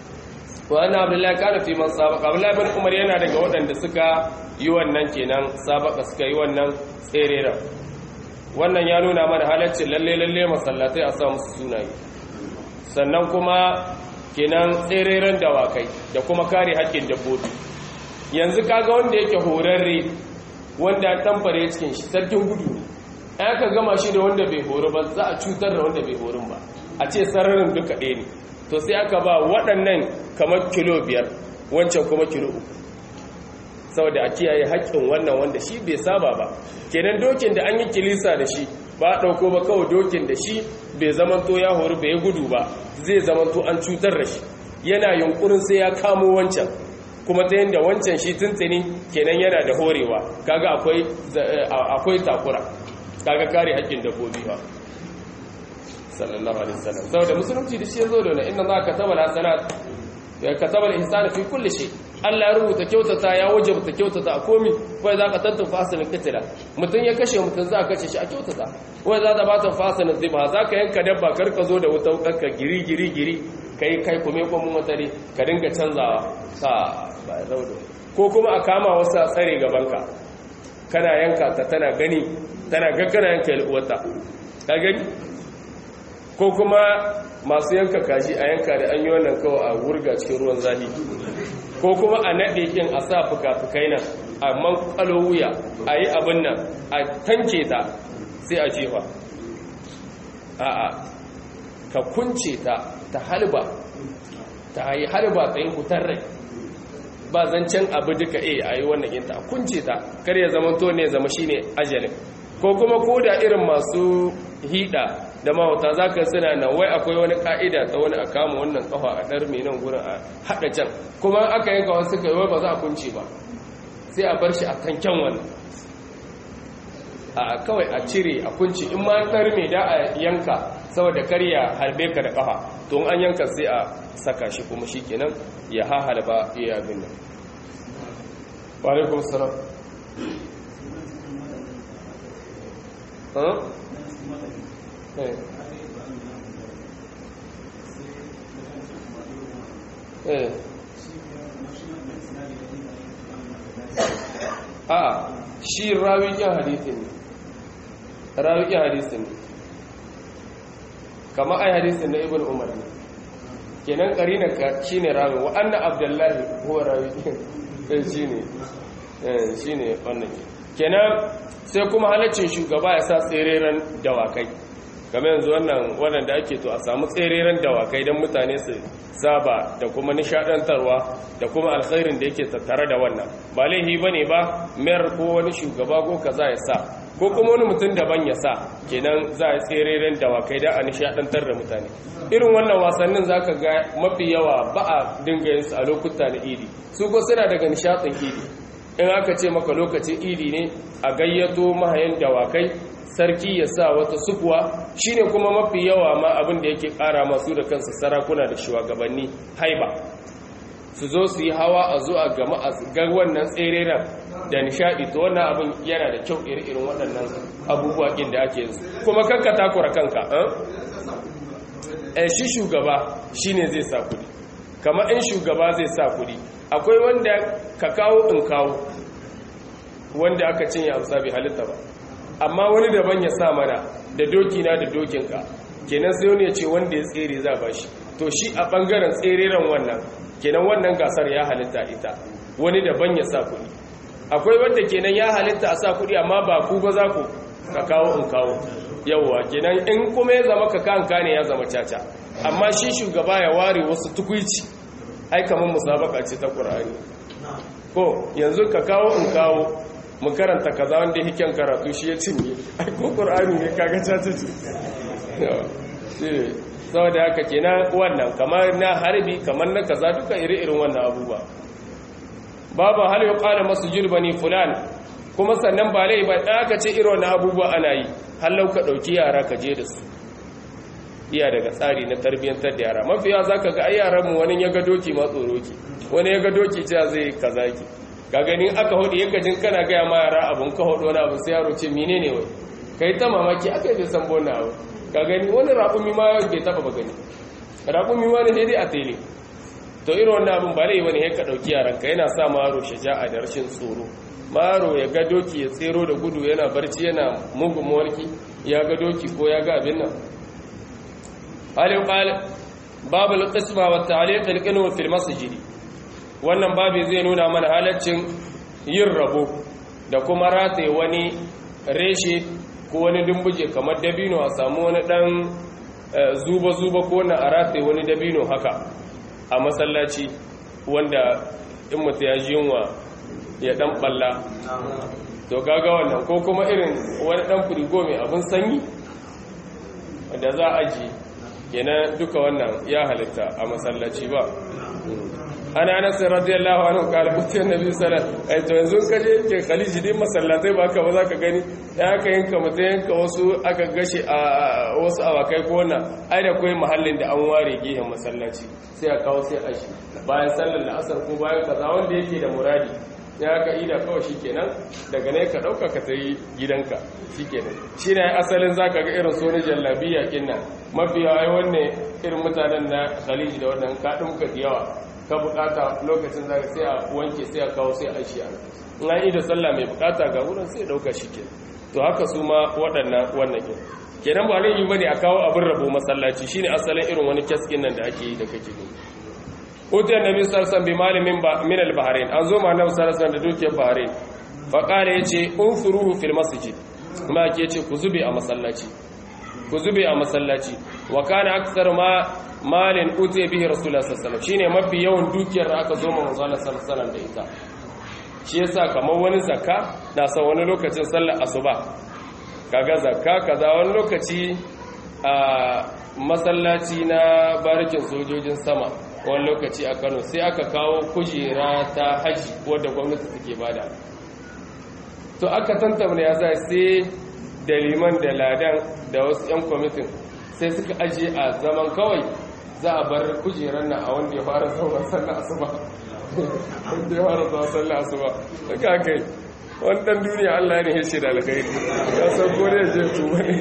wa anna abdullahi kana fi man sabaqa abdullahi bin umar yana daga waɗanda suka yi wannan kenan sabaka suka yi wannan tserera wannan ya nuna mana halaccin lalle lalle masallatai a sa musu sunaye sannan kuma kenan tsereren dawakai da kuma kare haƙƙin dabbobi yanzu kaga wanda yake horarre wanda tamfare cikin shi sarkin gudu ne aka gama shi da wanda bai horo ba za a cutar da wanda bai horin ba a ce sararin duka ɗaya ne to sai aka ba waɗannan kamar kilo biyar wancan kuma kilo uku saboda a kiyaye haƙƙin wannan wanda shi bai saba ba kenan dokin da an yi kilisa da shi ba a ɗauko ba kawai dokin da shi bai zamanto ya hori bai gudu ba zai zamanto an cutar da shi yana yunkurin sai ya kamo wancan kuma ta yadda wancan shi tuntuni kenan yana da horewa kaga akwai takura kaga kare haƙƙin dabbobi ba sallallahu alaihi wasallam saboda musulunci da shi yazo da wannan inna allaha kataba al-hasanat ya kataba al-ihsana fi kulli shay Allah ya rubuta kyautata ya wajabta kyautata a komi fa za ka tantance fasalin kitila mutun ya kashe mutun za ka kashe shi a kyautata wai za ta bata fasalin ziba za ka yanka dabba kar ka zo da wuta ka giri giri giri kai kai kuma ko mun mutare ka dinga canzawa sa ba zaudo ko kuma a kama wasu a tsare gaban ka kana yanka ta tana gani tana ga kana yanka uwarta ka gani ko kuma masu yanka kashi a yanka da an yi wannan kawai a wurga cikin ruwan zahi ko kuma a naɗe ƙin a sa fuka-fukai nan a manƙalo wuya a yi abin nan a tanke ta sai a jefa a'a ka kunce ta ta halba ta yi halba ta yi hutar rai ba zancen abu duka e a yi wannan yinta a kunce ta kar ya zama to ne zama shine ajalin ko kuma ko da irin masu hida da mahauta za ka suna nan wai akwai wani ka'ida ta wani a kama wannan kafa a ɗar mai nan gurin a haɗa can kuma aka yanka wasu suka yi ba za a kunce ba sai a bar shi a kankan wani a kawai a cire a kunce in ma ɗar mai da a yanka saboda karya harbe ka da kafa to an yanka sai a saka shi kuma shi kenan ya hahalba iya abin nan wa alaikum salam a shi rawikin hadisin ne rawikin hadisin ne kama ai hadisin na ibn umar ne kenan karina ka shine rawi wa anna abdullahi huwa rawikin shine shine wannan kenan sai kuma halaccin shugaba ya sa tsereren dawakai kamar yanzu wannan waɗanda ake to a samu tsereren dawakai don mutane su saba da kuma nishadantarwa da kuma alkhairin da yake tattare da wannan ba laihi ba ne ba mayar ko wani shugaba ko kaza ya sa ko kuma wani mutum daban ya sa kenan za a tsereren dawakai da a nishadantar da mutane irin wannan wasannin za ka ga mafi yawa ba a dinga yin su a lokuta na idi su ko suna daga nishadin idi in aka ce maka lokacin idi ne a gayyato mahayan dawakai sarki ya sa wata sukuwa shine kuma mafi yawa ma abin da yake kara masu da kansu sarakuna da shugabanni haiba su zo su yi hawa a zo a gama a ga wannan tsereren da nishadi to wannan abin yana da kyau irin waɗannan abubuwa ɗin da ake yanzu kuma kanka takura kanka eh shi shugaba shine zai sa kuɗi kamar in shugaba zai sa kuɗi akwai wanda ka kawo in kawo wanda aka cinye amsa bai halitta ba amma wani daban ya sa mana da dokina da dokinka kenan sai wani ya ce wanda ya tsere za ba shi to shi a ɓangaren tsereren wannan kenan wannan gasar ya halitta ita wani daban ya sa kuɗi akwai wanda kenan ya halitta a sa kuɗi amma ba ku ba za ku ka kawo in kawo yawwa kenan in kuma ya zama ka kanka ne ya zama caca amma shi shugaba ya ware wasu tukuici ai kamar musabaka ce ta qur'ani ko yanzu ka kawo in kawo mu karanta kaza wanda hiken karatu shi ya cinye ai ko qur'ani ne kaga ta ce shi saboda haka kenan wannan kamar na harbi kamar na kaza duka iri-irin wannan abubuwa babu hal yuqala masjid bani fulan kuma sannan ba lai ba aka ce irin wannan abubuwa ana yi hallau ka dauki yara ka je da su iya daga tsari na tarbiyyantar da yara mafiya zaka ga ai yaran mu wani ya ga doki ma tsoro ki wani ya ga doki cewa zai kaza ki ka gani aka hudu yanka jin kana ga ma yara abun ka hudu wani abu sai yaro ce menene wai kai ta mamaki akai bai san bona abu ka gani wani raƙumi ma bai taba ba gani raƙumi ma ne sai dai a tele to irin wannan abin ba lai wani ka ɗauki yaranka yana sa maro shaja'a da rashin tsoro maro ya ga doki ya tsero da gudu yana barci yana mugun mawarki ya ga doki ko ya ga abin nan halin ƙal babu al-qisma wa ta'liq al-qinwa fil masjid wannan babu zai nuna mana halaccin yin rabo da kuma rataye wani reshe ko wani dumbuje kamar dabino a samu wani dan zuba-zuba ko na a rataye wani dabino haka a masallaci wanda in mutu ya ji yunwa ya dan balla to gaga wannan ko kuma irin wani dan firigo mai abin sanyi da za a ji yana duka wannan ya halitta a masallaci ba ana anas radiyallahu anhu kala kutin nabi sallallahu alaihi to yanzu kaje ke khaliji din masallatai ba ka ba za ka gani ya aka yanka mutum yanka wasu aka gashi a wasu awakai ko wannan ai da kai mahallin da an ware gehen masallaci sai a kawo sai a shi bayan sallar da asar ko bayan kaza wanda yake da muradi ya ka ida kawai shikenan daga ne ka dauka ka tayi gidanka shikenan shine asalin zaka ga irin sunan jallabiya kinnan mafiya ai wannan irin mutanen na khaliji da wannan ka dumka yawa ka bukata lokacin zaka sai a wanke sai a kawo sai a shi an an yi da sallah mai bukata ga wurin sai dauka shi ke to haka su ma waɗannan wannan ke kenan ba laifi bane a kawo abin rabo masallaci shine asalin irin wani kaskin nan da ake yi da kake gani utiyar nabi sallallahu bi malamin min al-bahrain an zo ma nabi sallallahu da dukiyar bahrain fa qala yace unfuruhu fil masjid ma ke yace ku zube a masallaci ku zube a masallaci wa kana aksar ma malin utiya bihi rasulullah sallallahu alaihi shine mafi yawan dukiyar da aka zo ma manzo Allah sallallahu da ita shi yasa kamar wani zakka na sa wani lokacin sallar asuba kaga zakka kaza wani lokaci a masallaci na barikin sojojin sama wani lokaci a Kano sai aka kawo kujera ta haji wadda gwamnati take bada to aka tantamna ya sai da liman da ladan da wasu 'yan kwamitin sai suka ajiye a zaman kawai za a bar kujerar na a wanda ya fara zaunar sallah asuba wanda ya fara zaunar sallah asuba daga kai wani dan duniya allah ne ya da alkhairi ya san kore je tuba ne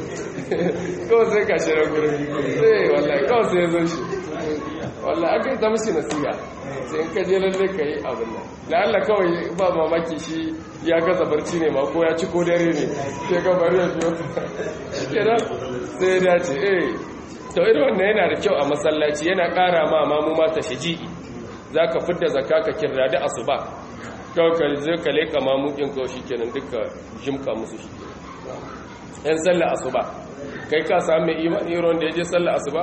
kawai sai ka shirar gurin sai wallahi kawai sai ya zo shi wallahi aka yi ta mashi nasiha sai in ka je lalle ka yi abin nan la'alla kawai ba mamaki shi ya gaza barci ne ma ko ya ci ko dare ne sai ka bari ya fiye kenan sai ya dace eh to irin wannan yana da kyau a masallaci yana ƙara ma mamu mata shaji'i za ka fidda zakka ka kirra da asuba kawai ka zai ka leƙa mamukin kawai shi kenan duka jimka musu shi yan sallah asuba kai ka sami mai imani irin da ya je sallah asuba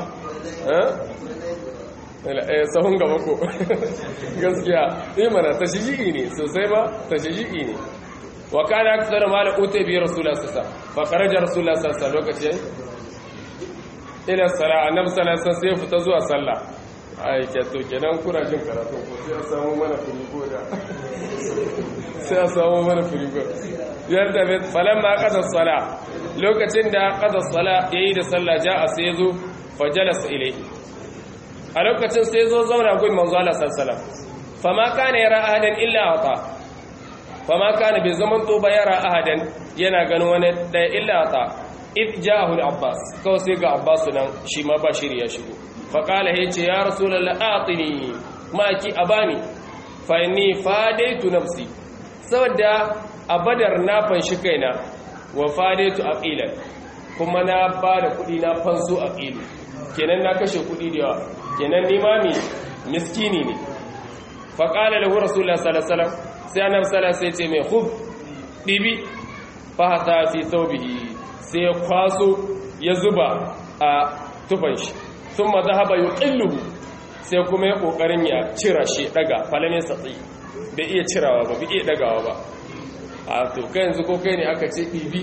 sahun gaba ko gaskiya imana ta shiji'i ne sosai ba ta shiji'i ne wa kana aksar ma da uta bi rasulullah sassa fa kharaja rasulullah sassa lokacin ila sala annabi sallallahu alaihi wasallam sai fita zuwa sallah ai ke to kenan kuna jin karatu ko sai a samu mana firigo da sai a samu mana firigo yadda bai falamma qada sala lokacin da qada sala yayi da sallah ja'a sai zo fa jalasa ilayhi a lokacin sai zo zauna gun manzo Allah sallallahu fama kana yara ahadan illa ata fama kana bai zaman to ba yara ahadan yana ganin wani da illa ata id ja'ahu al-abbas kawai sai ga abbas nan shi ma ba shiri ya shigo fa qala yace ya rasulullah atini ma ki abani fa inni fadaitu nafsi saboda a badar na fanshi kaina wa fadaitu aqilan kuma na ba da kudi na fanso aqilu kenan na kashe kudi da yawa kenan limami miskini ne faƙala lahu rasulullah sallallahu alaihi wasallam sai annabi sallallahu alaihi sai ce mai khub dibi fa hata fi thawbihi sai ya kwaso ya zuba a tufan shi thumma dhahaba yuqilluhu sai kuma ya kokarin ya cira shi daga falame satsi bai iya cirawa ba bai iya dagawa ba a to kai yanzu ko kai ne aka ce ɗibi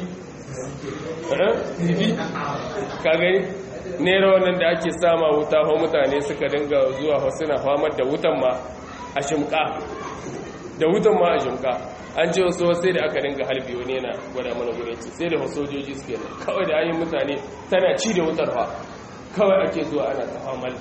ɗibi ka gani nera wannan da ake sama wuta hau mutane suka dinga zuwa suna famar da wutan ma a shimka da wutan ma a shimka an ce wasu sai da aka dinga halbi wani yana gwada mana gudun ci sai da wasu sojoji suke nan kawai da ayin mutane tana ci da wutar fa kawai ake zuwa ana ta famal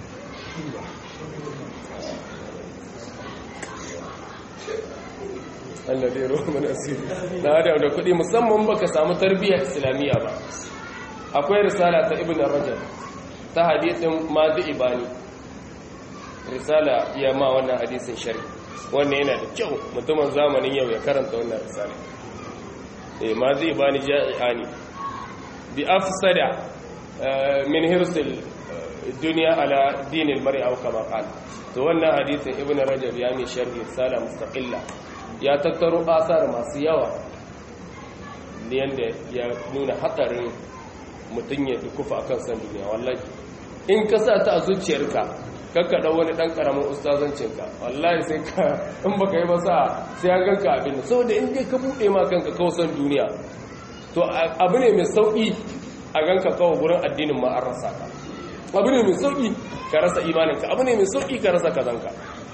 Allah dai ruwa mana asiri na da da kuɗi musamman baka samu tarbiyyar islamiyya ba akwai risala ta ibn rajab ta hadisin mazi ibani risala iya ma wannan hadisin shari wannan yana da kyau mutumin zamanin yau ya karanta wannan risala eh mazi ibani ja'iani bi afsada min hirsil duniya ala dinil mar'i aw kama qala to wannan hadisin ibn rajab ya mai sharhi risala mustaqilla ya tattaro asar masu yawa da yanda ya nuna hatsarin mutum ya dukufa a kan san duniya wallahi in ka sa ta a zuciyarka kakka ɗau wani ɗan ƙaramin ustazancinka wallahi sai ka in baka yi ba sa sai an ganka abin da saboda in dai ka buɗe ma kanka kawo san duniya to abu ne mai sauƙi a ganka kawo gurin addinin ma an rasa ka abu ne mai sauƙi ka rasa imaninka abu ne mai sauƙi ka rasa kazanka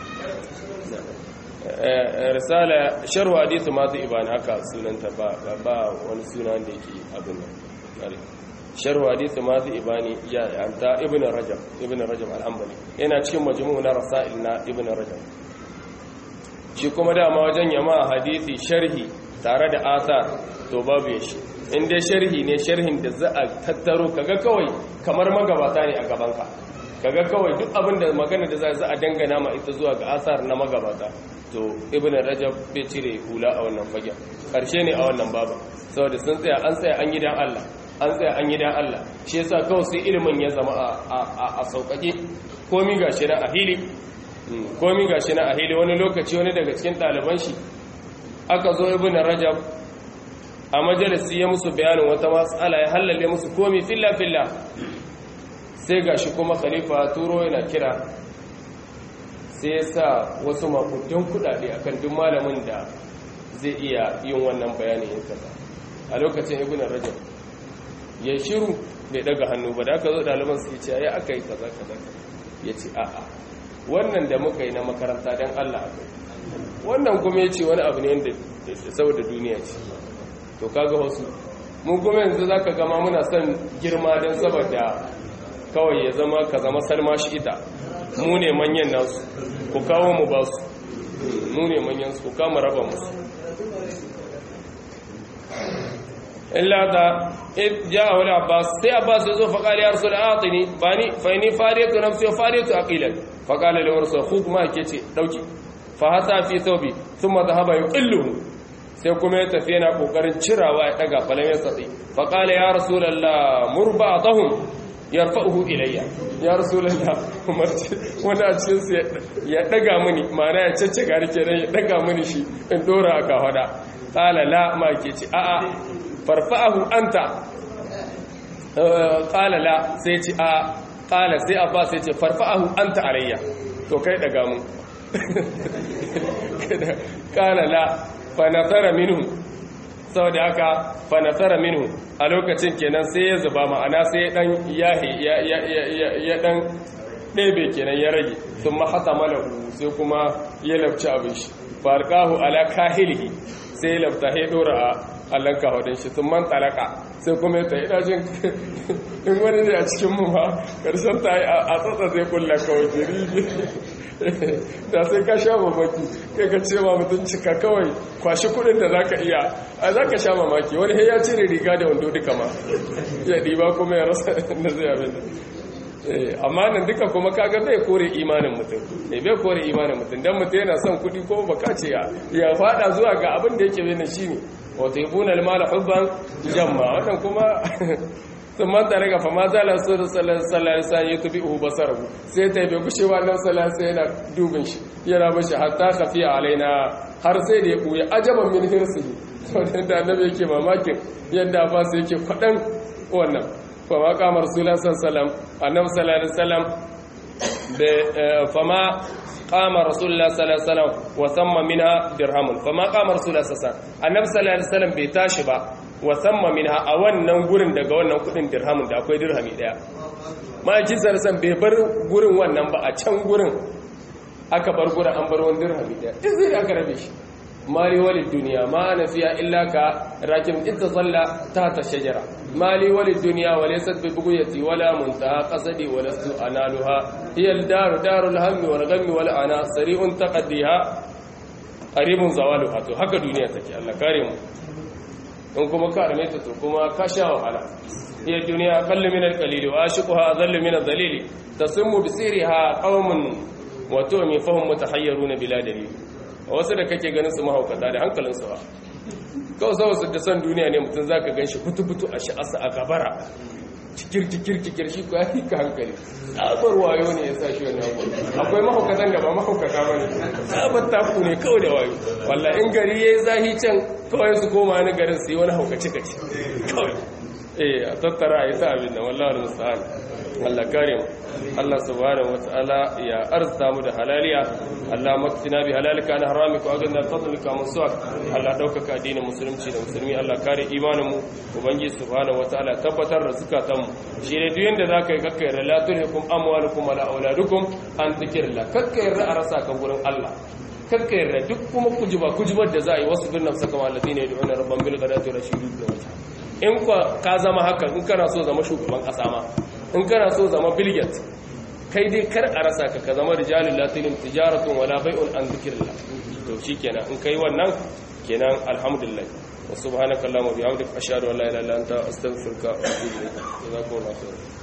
risala sharhu hadithu ma zai ibani haka sunanta ba wani suna da yake abin nan sharhu hadith mazi ibani ya anta ibn rajab ibn rajab al-hanbali yana cikin majmu' na rasail na ibn rajab shi kuma dama wajen yama hadisi sharhi tare da athar to babu ya shi in dai sharhi ne sharhin da za a tattaro kaga kawai kamar magabata ne a gabanka kaga kawai duk abin da magana da za a dangana ma ita zuwa ga athar na magabata to ibn rajab bai cire hula a wannan fagen karshe ne a wannan babu saboda sun tsaya an tsaya an yi dan Allah an tsaya an yi dan Allah shi yasa kawai sai ilimin ya zama a sauƙaƙe komi gashi na a hili komi gashi na a hili wani lokaci wani daga cikin ɗaliban shi aka zo ibn rajab a majalisi ya musu bayanin wata matsala ya hallale musu komi filla filla sai gashi kuma khalifa turo yana kira sai ya sa wasu makudan kudade akan duk malamin da zai iya yin wannan bayanin yin kaza a lokacin ibn rajab ya shiru bai daga hannu ba da aka zo ɗaliban su ce ya aka yi kaza kaza ya ce a'a wannan da muka yi na makaranta don allah aka yi wannan kuma ya ce wani abu ne yadda saboda duniya ce to kaga wasu mun kuma yanzu za ka gama muna son girma don saboda kawai ya zama ka zama salma shi ita mu ne manyan nasu ku kawo mu ba su mu ne manyan su ku kama raba musu illa da ja wani abbas sai abbas ya zo faƙali ya rasu da atini ba ni faini fariyatu na fiye fariyatu a ƙilan faƙali da wani sauku kuma ke ce ɗauki fa hasa fi saubi sun mata haɓa yi ƙilluhu sai kuma ya tafi yana ƙoƙarin cirawa ya ɗaga falon ya satsi faƙali ya rasu lalla murba a tahun ya rafa'uhu ilayya ya rasu lalla wani a cikinsu ya ɗaga mini ma'ana ya cece gari kenan ya ɗaga mini shi in ɗora a kawada ƙala la ma ke ce a'a farfa'ahu anta qala la sai ce a qala sai abba sai ce farfa'ahu anta alayya to kai daga mu qala la fa nasara minhu saboda haka fa nasara minhu a lokacin kenan sai ya zuba ma'ana sai dan yahi ya ya ya dan ɗebe kenan ya rage sun mahata malahu sai kuma ya labci abin shi farqahu ala kahilihi sai labta ya dora a allon kawadin shi sun man talaka sai kuma ya tayi dajin in wani ne a cikin mu ma karshen ta yi a tsatsa zai kulla kawai jiri da sai ka sha mamaki kai ka ce ma mutum cika kawai kwashi kudin da zaka iya a zaka sha mamaki wani ya cire riga da wando duka ma ya ɗiba kuma ya rasa da zai abin amma nan duka kuma kaga bai kore imanin mutum ne bai kore imanin mutum dan mutum yana son kudi ko baka ce ya fada zuwa ga abin da yake bayyana shine wato yabuna almala hubban jamma wannan kuma sun manta daga fa ma zala su da sallallahu alaihi wasallam ya tubi uhu basarahu sai ta bai gushe wannan sallallahu alaihi yana dubin shi yana bashi hatta khafiya alaina har sai da ya buya ajaban min hirsihi saboda da annabi yake mamakin yadda ba sai yake fadan wannan fa ma qama rasulullahi sallallahu alaihi wasallam annabi sallallahu alaihi wasallam fama qama rasulullah sallallahu alaihi wasallam wa thamma minha dirhamun fama qama rasulullah sallallahu alaihi wasallam annabi sallallahu alaihi wasallam bai tashi ba wa thamma minha a wannan gurin daga wannan kudin dirhamun da akwai dirhami daya ma'aikin sarsan bai bar gurin wannan ba a can gurin aka bar gurin an bar wani dirhami daya duk zai aka rabe shi mali walid duniya ma ana fiya illa ka rakim ita salla ta ta shajara mali walid duniya wa laysat bi bughyati wala muntaha qasadi wa lastu analuha hiya al-daru darul hammi wal ghammi wal ana sari'un taqaddiha qaribun zawaluha to haka duniya take Allah kare mu in kuma ka rame ta to kuma ka sha wahala hiya duniya aqallu min al-qalili wa ashiquha adallu min al-dhalili tasimmu bi siriha qaumun wa tu'mi fahum mutahayyiruna bila dalil wasu da kake ganin su mahaukata da hankalinsu ba kawai sau su da son duniya ne mutum za ka gan shi butu-butu a sha'asa a gabara cikir-cikir-cikir shi ko ya fi ka hankali tsabar wayo ne ya sa shi wani abu akwai mahaukatan da ba mahaukata ba ne tsabar taku ne kawai da wayo walla in gari ya yi zahi can kawai su koma wani garin su yi wani haukace-kace kawai eh a tattara a yi ta abin da wallawa da musa'an Allah kare mu Allah subhanahu wataala ya arzuta mu da halaliya Allah maktina bi halalika na haramika wa ganna fadlika min su'ak Allah daukaka addinin musulunci da musulmi Allah kare imanin mu ubangi subhanahu wataala tabbatar da zakatan mu shi ne duk yanda zaka yi kakkai relatukum amwalukum wala auladukum an dhikrillah kakkai a rasa ka gurin Allah kakkai yarda duk kuma kujiba kujibar da za a yi wasu bin nafsa kama alladhina yad'una rabban bil ghadati wa rashidu da wata in ka zama haka in kana so zama shugaban kasa ma in kana so zama bilget kai dai kar a rasa ka ka zama rijalul latilin tijaratun wala bai'un an dhikrillah to shikenan in kai wannan kenan alhamdulillah wa subhanakallahumma wa bihamdika ashhadu an la ilaha illa anta astaghfiruka wa atubu ilayk jazakumullahu khairan